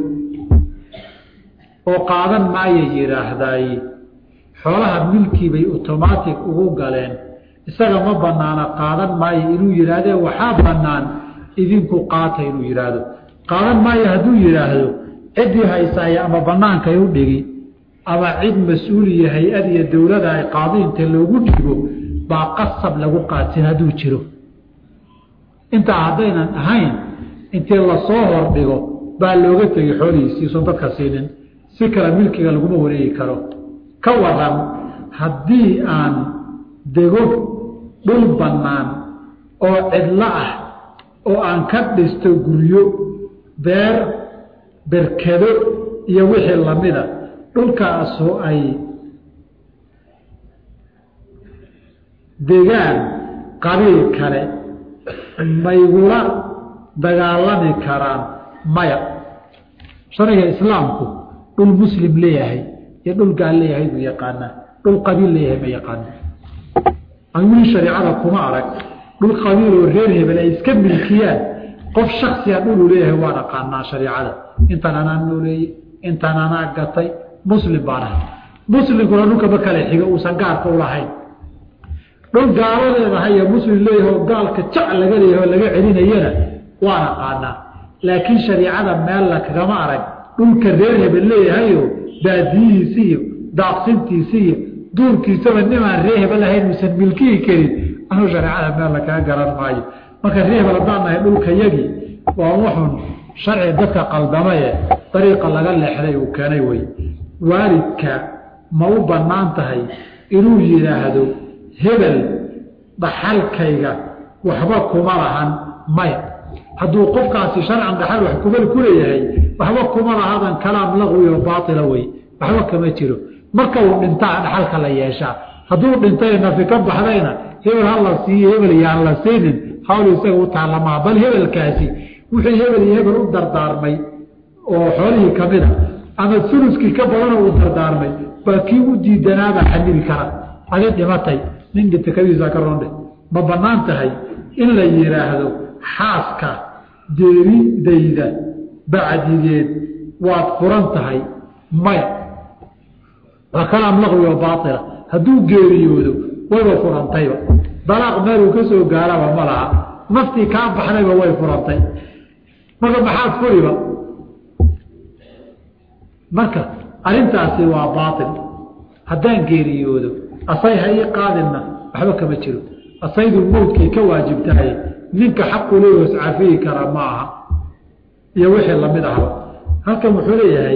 oo qaadan maaya yidhaahdaay xoolaha milkii bay otomaatic ugu galeen isaga ma banaana qaadan maayo inuu yidhaahdee waxaa bannaan idinku qaata inuu yidhaahdo qaadan maayo hadduu yidhaahdo ciddii haysaaya ama bannaankay u dhigi ama cid mas-uul iyo hay-ad iyo dowlada ay qaadiinta loogu dhigo baa qasab lagu qaadsin hadduu jiro intaa haddaynan ahayn intii lasoo hordhigo baa looga tegay xoolihiisiisun dadka siinin si kale milkiga laguma wareegi karo ka waran haddii aan dego dhul bannaan oo cidlo ah oo aan ka dhisto guryo beer berkedo iyo wixii lamida dhulkaasoo ay degaan qabiil kale maygula dagaalami karaan maya sharciga islaamku dhul muslim leeyahay iyo dhul gaal leeyahay buu yaqaanaa dhul qabiil leeyahay ma yaqaana wili shareicada kuma arag dhul qabiil oo reer hebel ay iska milkiyaan qof shaksiya dhuluu leeyahay waan aqaanaa shareicada intaan anaa nooleeyey intaan anaa gatay muslim baan ahay muslimkuna dhulkama kale xiga uusan gaarka u lahayn dhul gaalo leedahay iyo muslim leeyahay oo gaalka jac laga leeyahay oo laga celinayana waan aqaanaa laakiin shariicada meel la kagama arag dhulka reer hebel leeyahayo baadiyihiisi iyo daaqsintiisi iyo duurkiisaba nimaan ree hebel ahayn uusan milkihi karin anuu shareecada meel la kaga garan maayo marka ree hebel haddaan nahay dhulka yagii waa wuxun sharci dadka qaldamaye dariiqa laga leexday uu keenay wey waalidka ma u bannaan tahay inuu yidhaahdo hebel dhaxalkayga waxba kuma lahan maya hadduu qofkaasi sharcan dhaxal wax kumal ku leeyahay waxba kuma lahadan kalaam laqwi oo baaila wey waxba kama jiro marka uu dhintaa dhaxalka la yeeshaa hadduu dhintay nafi ka baxdayna hebel ha la siiyo hebel yaan la siinin hawl isaga u taalamaa bal hebelkaasi wixii hebel iyo hebel u dardaarmay oo xoolihii kamida ama suluskii ka badanoo uu dardaarmay baa kii u diidanaabaa xamili kara adi dhimatay nin dhinta kadiisa ka roondhe ma bannaan tahay in la yidhaahdo xaaska deeridayda bacdigeed waad furan tahay maya waa kalaam laqwi oo baaila hadduu geeriyoodo wayba furantayba dalaaq meeluu ka soo gaaraba ma laha naftii kaa baxdayba way furantay marka maxaad furiba marka arrintaasi waa baail haddaan geeriyoodo asay ha ii qaadinna waxba kama jiro asaydu mowdkay ka waajibtahay ninka xaqu leeyaho iscafiyi kara ma aha iyo wixii lamid ahba halkan wuxuu leeyahay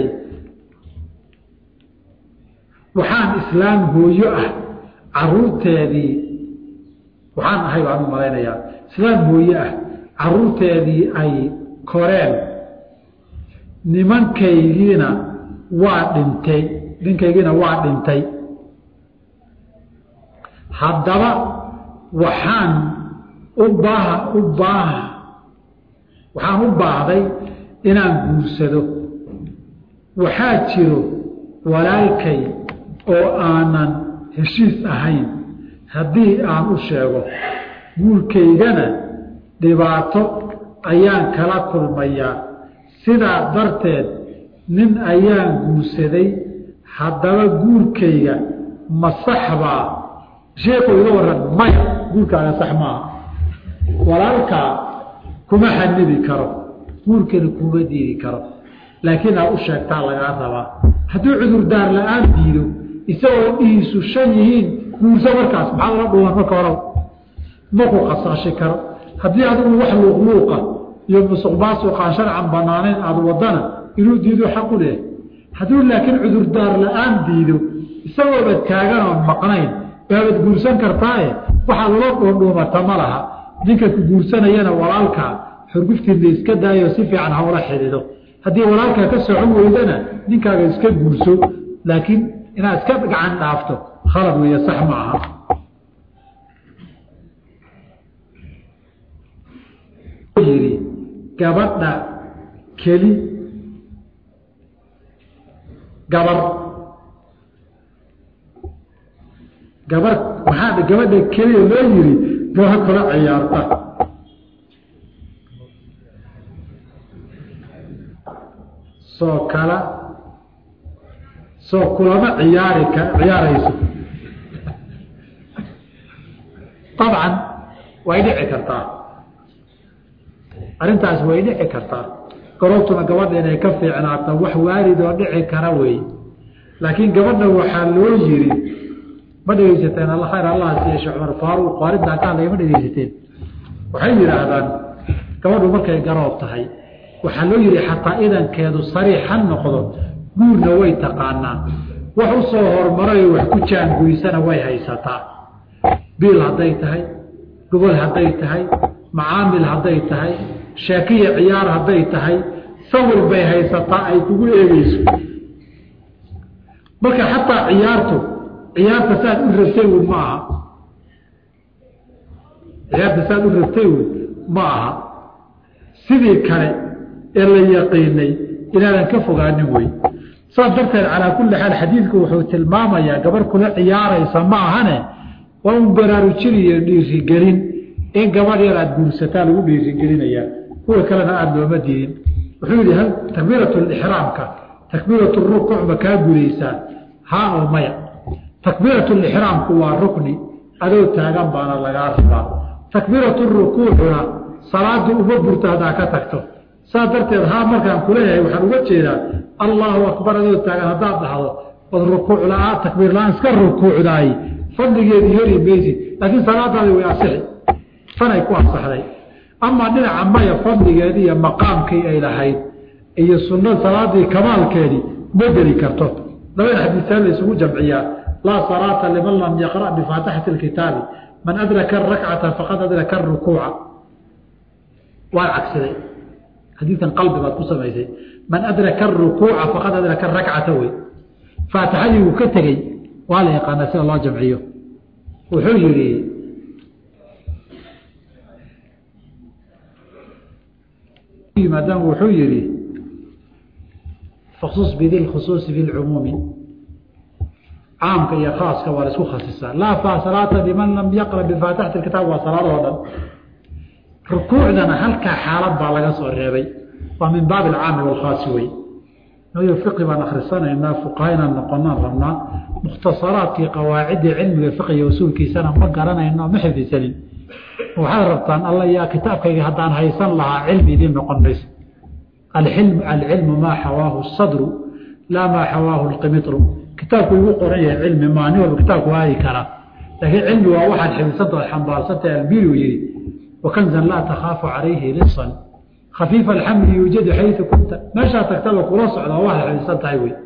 waxaan islaam hooyo ah caruurteedii waxaan ahay baan u malaynayaa islaam hooyo ah caruurteedii ay koreen nimankaygiina waa dhintay ninkaygiina waa dhintay haddaba waxaan u baaha u baaha waxaan u baahday inaan guursado waxaa jiro walaalkay oo aanan heshiis ahayn haddii aan u sheego guurkaygana dhibaato ayaan kala kulmayaa sidaa darteed nin ayaan guursaday haddaba guurkayga ma saxbaa sheekhu iga waran maya guurkaaga sax maaha walaalkaa kuma xanibi karo guurkana kuma diidi karo laakiin aad u sheegtaa lagaa rabaa hadduu cudurdaar la-aan diido isagoo dhihiisu shan yihiin guurso markaas maxaa lala dhuuban marka hore ma ku qasaashi karo haddii adigu wax luuqluuqa iyo musuqmaasuqaan sharcan banaanayn aada wadana inuu diido xaqu leh hadduu laakiin cudurdaar la-aan diido isagooba taagan oon maqnayn baabad guursan kartaaye waxaad ula dhuundhuumata ma laha ninka ku guursanayana walaalkaa xurguftiinla iska daayo si fiican hawla xidido haddii walaalkaa ka socon weydana ninkaaga iska guurso laakiin inaad iska gacan dhaafto khalad weeye sax ma aha yidhi gabadha keli gabar gabar waxaa gabadha keliya loo yidhi gabar kula ciyaarta soo kala soo kulama ciyaari ka ciyaarayso dabcan way dhici kartaa arrintaas way dhici kartaa garoobtuna gabadha inay ka fiicnaato wax waalid oo dhici kara weeye laakiin gabadha waxaa loo yiri ma dhegeysateen alla khayr allah siiye sheekh cumar faaruuq waariddaa ka hadlaya ma dhegeysateen waxay yidhaahdaan gabadhu markay garoob tahay waxaa loo yihi xataa idankeedu sariix ha noqdo guurna way taqaanaa wax u soo hormarayo wax ku jaanguysana way haysataa biil hadday tahay gobol hadday tahay macaamil hadday tahay sheekiya ciyaar hadday tahay sawir bay haysataa ay kugu eegeyso marka xataa ciyaartu ciyaarta saad u rabtay wn ma aha ciyaarta saad u rabtay wn ma aha sidii kale ee la yaqiinay inaadan ka fogaanin wey saas darteed calaa kulli xaal xadiidku wuxuu tilmaamayaa gabar kula ciyaaraysa ma ahane waa un baraarujiniyo dhiirigelin in gabadh yar aada guursataa lagu dhiirigelinayaa kuwa kalena aada looma diidin wuxuu yihi takbiirat lixraamka takbiirat rukuuc ma kaa gudaysaa haa oo maya takbiirat lixraamku waa rukni adoo taagan baana lagaa rabaa takbiirat rukuucuna salaada uma burto haddaa ka tagto saas darteed haa markaan kuleeyahay waxaan uga jeedaa allahu akbar adoo taagan haddaad dhahdo od rukuuc la-aan takbiir la-aan iska rukuucdaay fadligeedii hori maysid laakiin salaadaadi way asixi tanay ku asaxday amaa dhinaca maya fadligeedii iyo maqaamkii ay lahayd iyo sunna salaadii kamaalkeedii ma geli karto labada xadiisaan la isugu jamciyaa laa salaata liman lam yaqra' bifaatixati lkitaabi man adraka arakcata faqad adraka arukuuca waa cagsiday xadiidkan qalbi baad ku samaysay man adraka arukuuca faqad adraka arakcata wey faatixadii uu ka tegey waa la yaqaanaa sida loo jamciyo wuxuu yihi maadaama wuxuu yihi faksus bidi lkhusuusi fi lcumuumi caamka iyo khaaska waa la isku khasisaa laa fa salaata liman lam yaqra bifaatixati kitaab waa salaadoo dhan rukuucdana halkaa xaalad baa laga soo reebay waa min baabi alcaami walkhaasi wey nayo fiqi baan akhrisanaynaa fuqahaynaan noqonaan rabnaa mukhtasaraadkii qawaaciddii cilmiga fiqiga usuulkiisana ma garanayno ma xifdisanin waxaad rabtaan alla yaa kitaabkayga haddaan haysan lahaa cilmi idiin noqon mayso alilm alcilmu maa xawaahu sadru laa maa xawaahu lqimitru kitaabku igu qoran yahay cilmi maa nin walba kitaabku waayi karaa laakiin cilmi waa waxaad xifdisantaho xambaarsantahay albiriu yihi wakanzan laa takhaafu calayhi lisan khafiifa alxamli yuujadu xayu kunta meeshaa tagtaba kula socda waxaad xifdisan tahay wey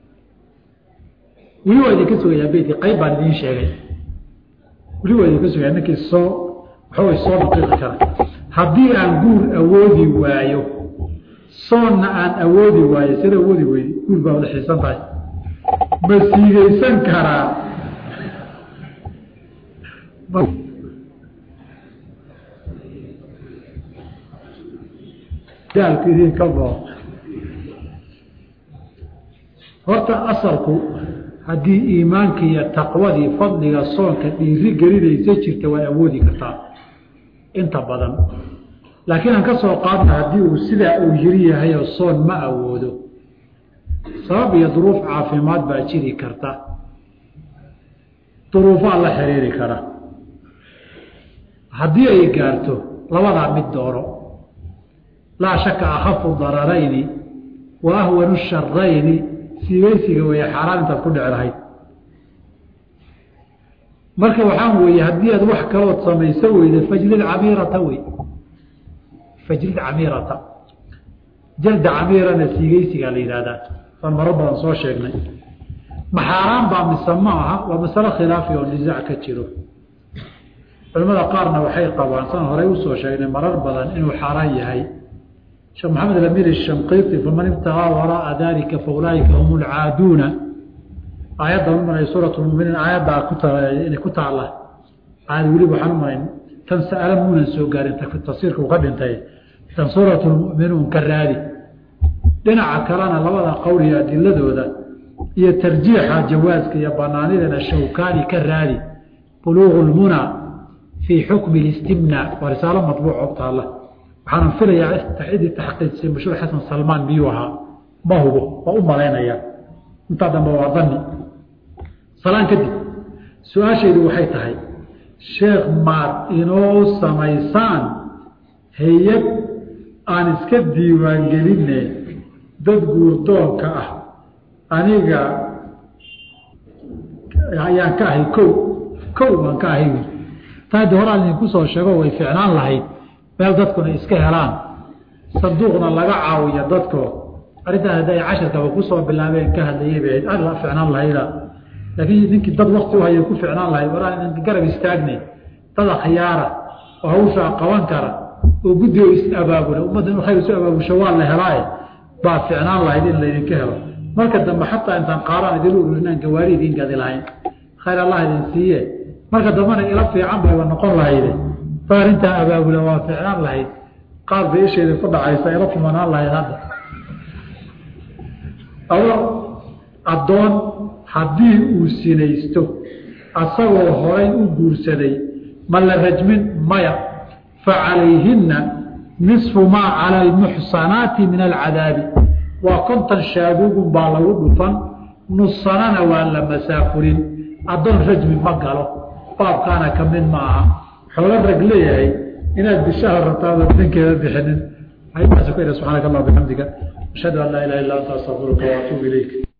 weli waa idinka sugayaa beydkii qayb baan idiin sheegay weli waa idinka sugaya ninkii soo waxaway soo naqiiqi kara haddii aan guur awoodi waayo soonna aan awoodi waayo sida awoodi weydi guur baa wada xiisan tahay ma siigaysan karaa daalku idinka boo horta asalku haddii iimaankii iyo taqwadii fadliga soonka dhiiri gelinaysa jirta waa awoodi kartaa inta badan laakiin aan ka soo qaadna haddii uu sidaa uu yiri yahayoo soon ma awoodo sabab iyo duruuf caafimaad baa jiri karta duruufaa la xiriiri kara haddii ay gaarto labadaa mid dooro laa shaka akhafu dararayni wa ahwanu sharayni siibeysiga weeye xaaraan intaad ku dhici lahayd marka waxaan weeye haddii aad wax kalood samayso weyda fajlid camiirata wey fajlid camiirata jalda camiirana siigeysigaa la yidhahdaa waan maro badan soo sheegnay ma xaaraan baa mise ma aha waa masalo khilaafi oo nisaac ka jiro culimmada qaarna waxay qabaan san horey usoo sheegnay marar badan inuu xaaraan yahay sheekh maxamed alamir shanqiiti faman ibtagaa waraaa dalika fa ulaaika hum lcaaduuna aayadda umanay suurat muminiin aayaddaa kuinay ku taala aayad weliba waxaan umanayn tan sa'ala muunan soo gaarin tafsiirka uu ka dhintay tan suurat lmuminuun ka raadi dhinaca kalena labada qowl iyo adiladooda iyo tarjiixa jawaaska iyo banaanidana shawkaani ka raadi buluuqu lmuna fii xukmi listimna waa risaalo madbuuc oo taalla waxaana filayaa cidii taxqiijisay mashhuur xasan salmaan miyuu ahaa ma hubo waa u malaynaya intaa dambe waa dani salaan kadib su-aashaydu waxay tahay sheekh maad inoo samaysaan hay-ad aan iska diiwaangelinne dad guurdoonka ah aniga ayaan ka ahay kow kow baan ka ahay taa de horaan idinku soo sheego way ficnaan lahayd meel dadkuna iska helaan sanduuqna laga caawiyo dadko arrintaan hadda ay casharkaba kusoo bilaabeen ka hadlayay bay ahayd alla ficnaan lahayda laakiin ninkii dad wakti u haya ku ficnaan lahayd waraan idinka garab istaagnay dad akhyaara oo hawshaa qaban kara oo guddigo is-abaabula ummadda in khayr isu abaabusho waa la helaaye baa ficnaan lahayd in laydinka helo marka dambe xataa intaan qaaraan idin ururinaan gawaari idin gadi lahayn khayr allah idin siiye marka dambena ila fiican bayba noqon lahayde ba arrintaa abaabula waa ficnaan lahayd qaar bay isheeda ku dhacaysa ila kumanaan lahayd hadda addoon haddii uu sinaysto asagoo horay u guursaday ma la rajmin maya facalayhinna nisfu maa cala almuxsanaati min alcadaabi waa kontan shaabugun baa lagu dhufan nussanana waa la masaafurin addoon rajmi ma galo baabkaana ka mid ma aha xoolo rag leeyahay inaad bishaha rabtaada ninkeeda bixinin ayadaas ku subxaanaka allah bixamdiga ashhadu an laa ilaha illa anta astaqfiruka waatuubu ilayk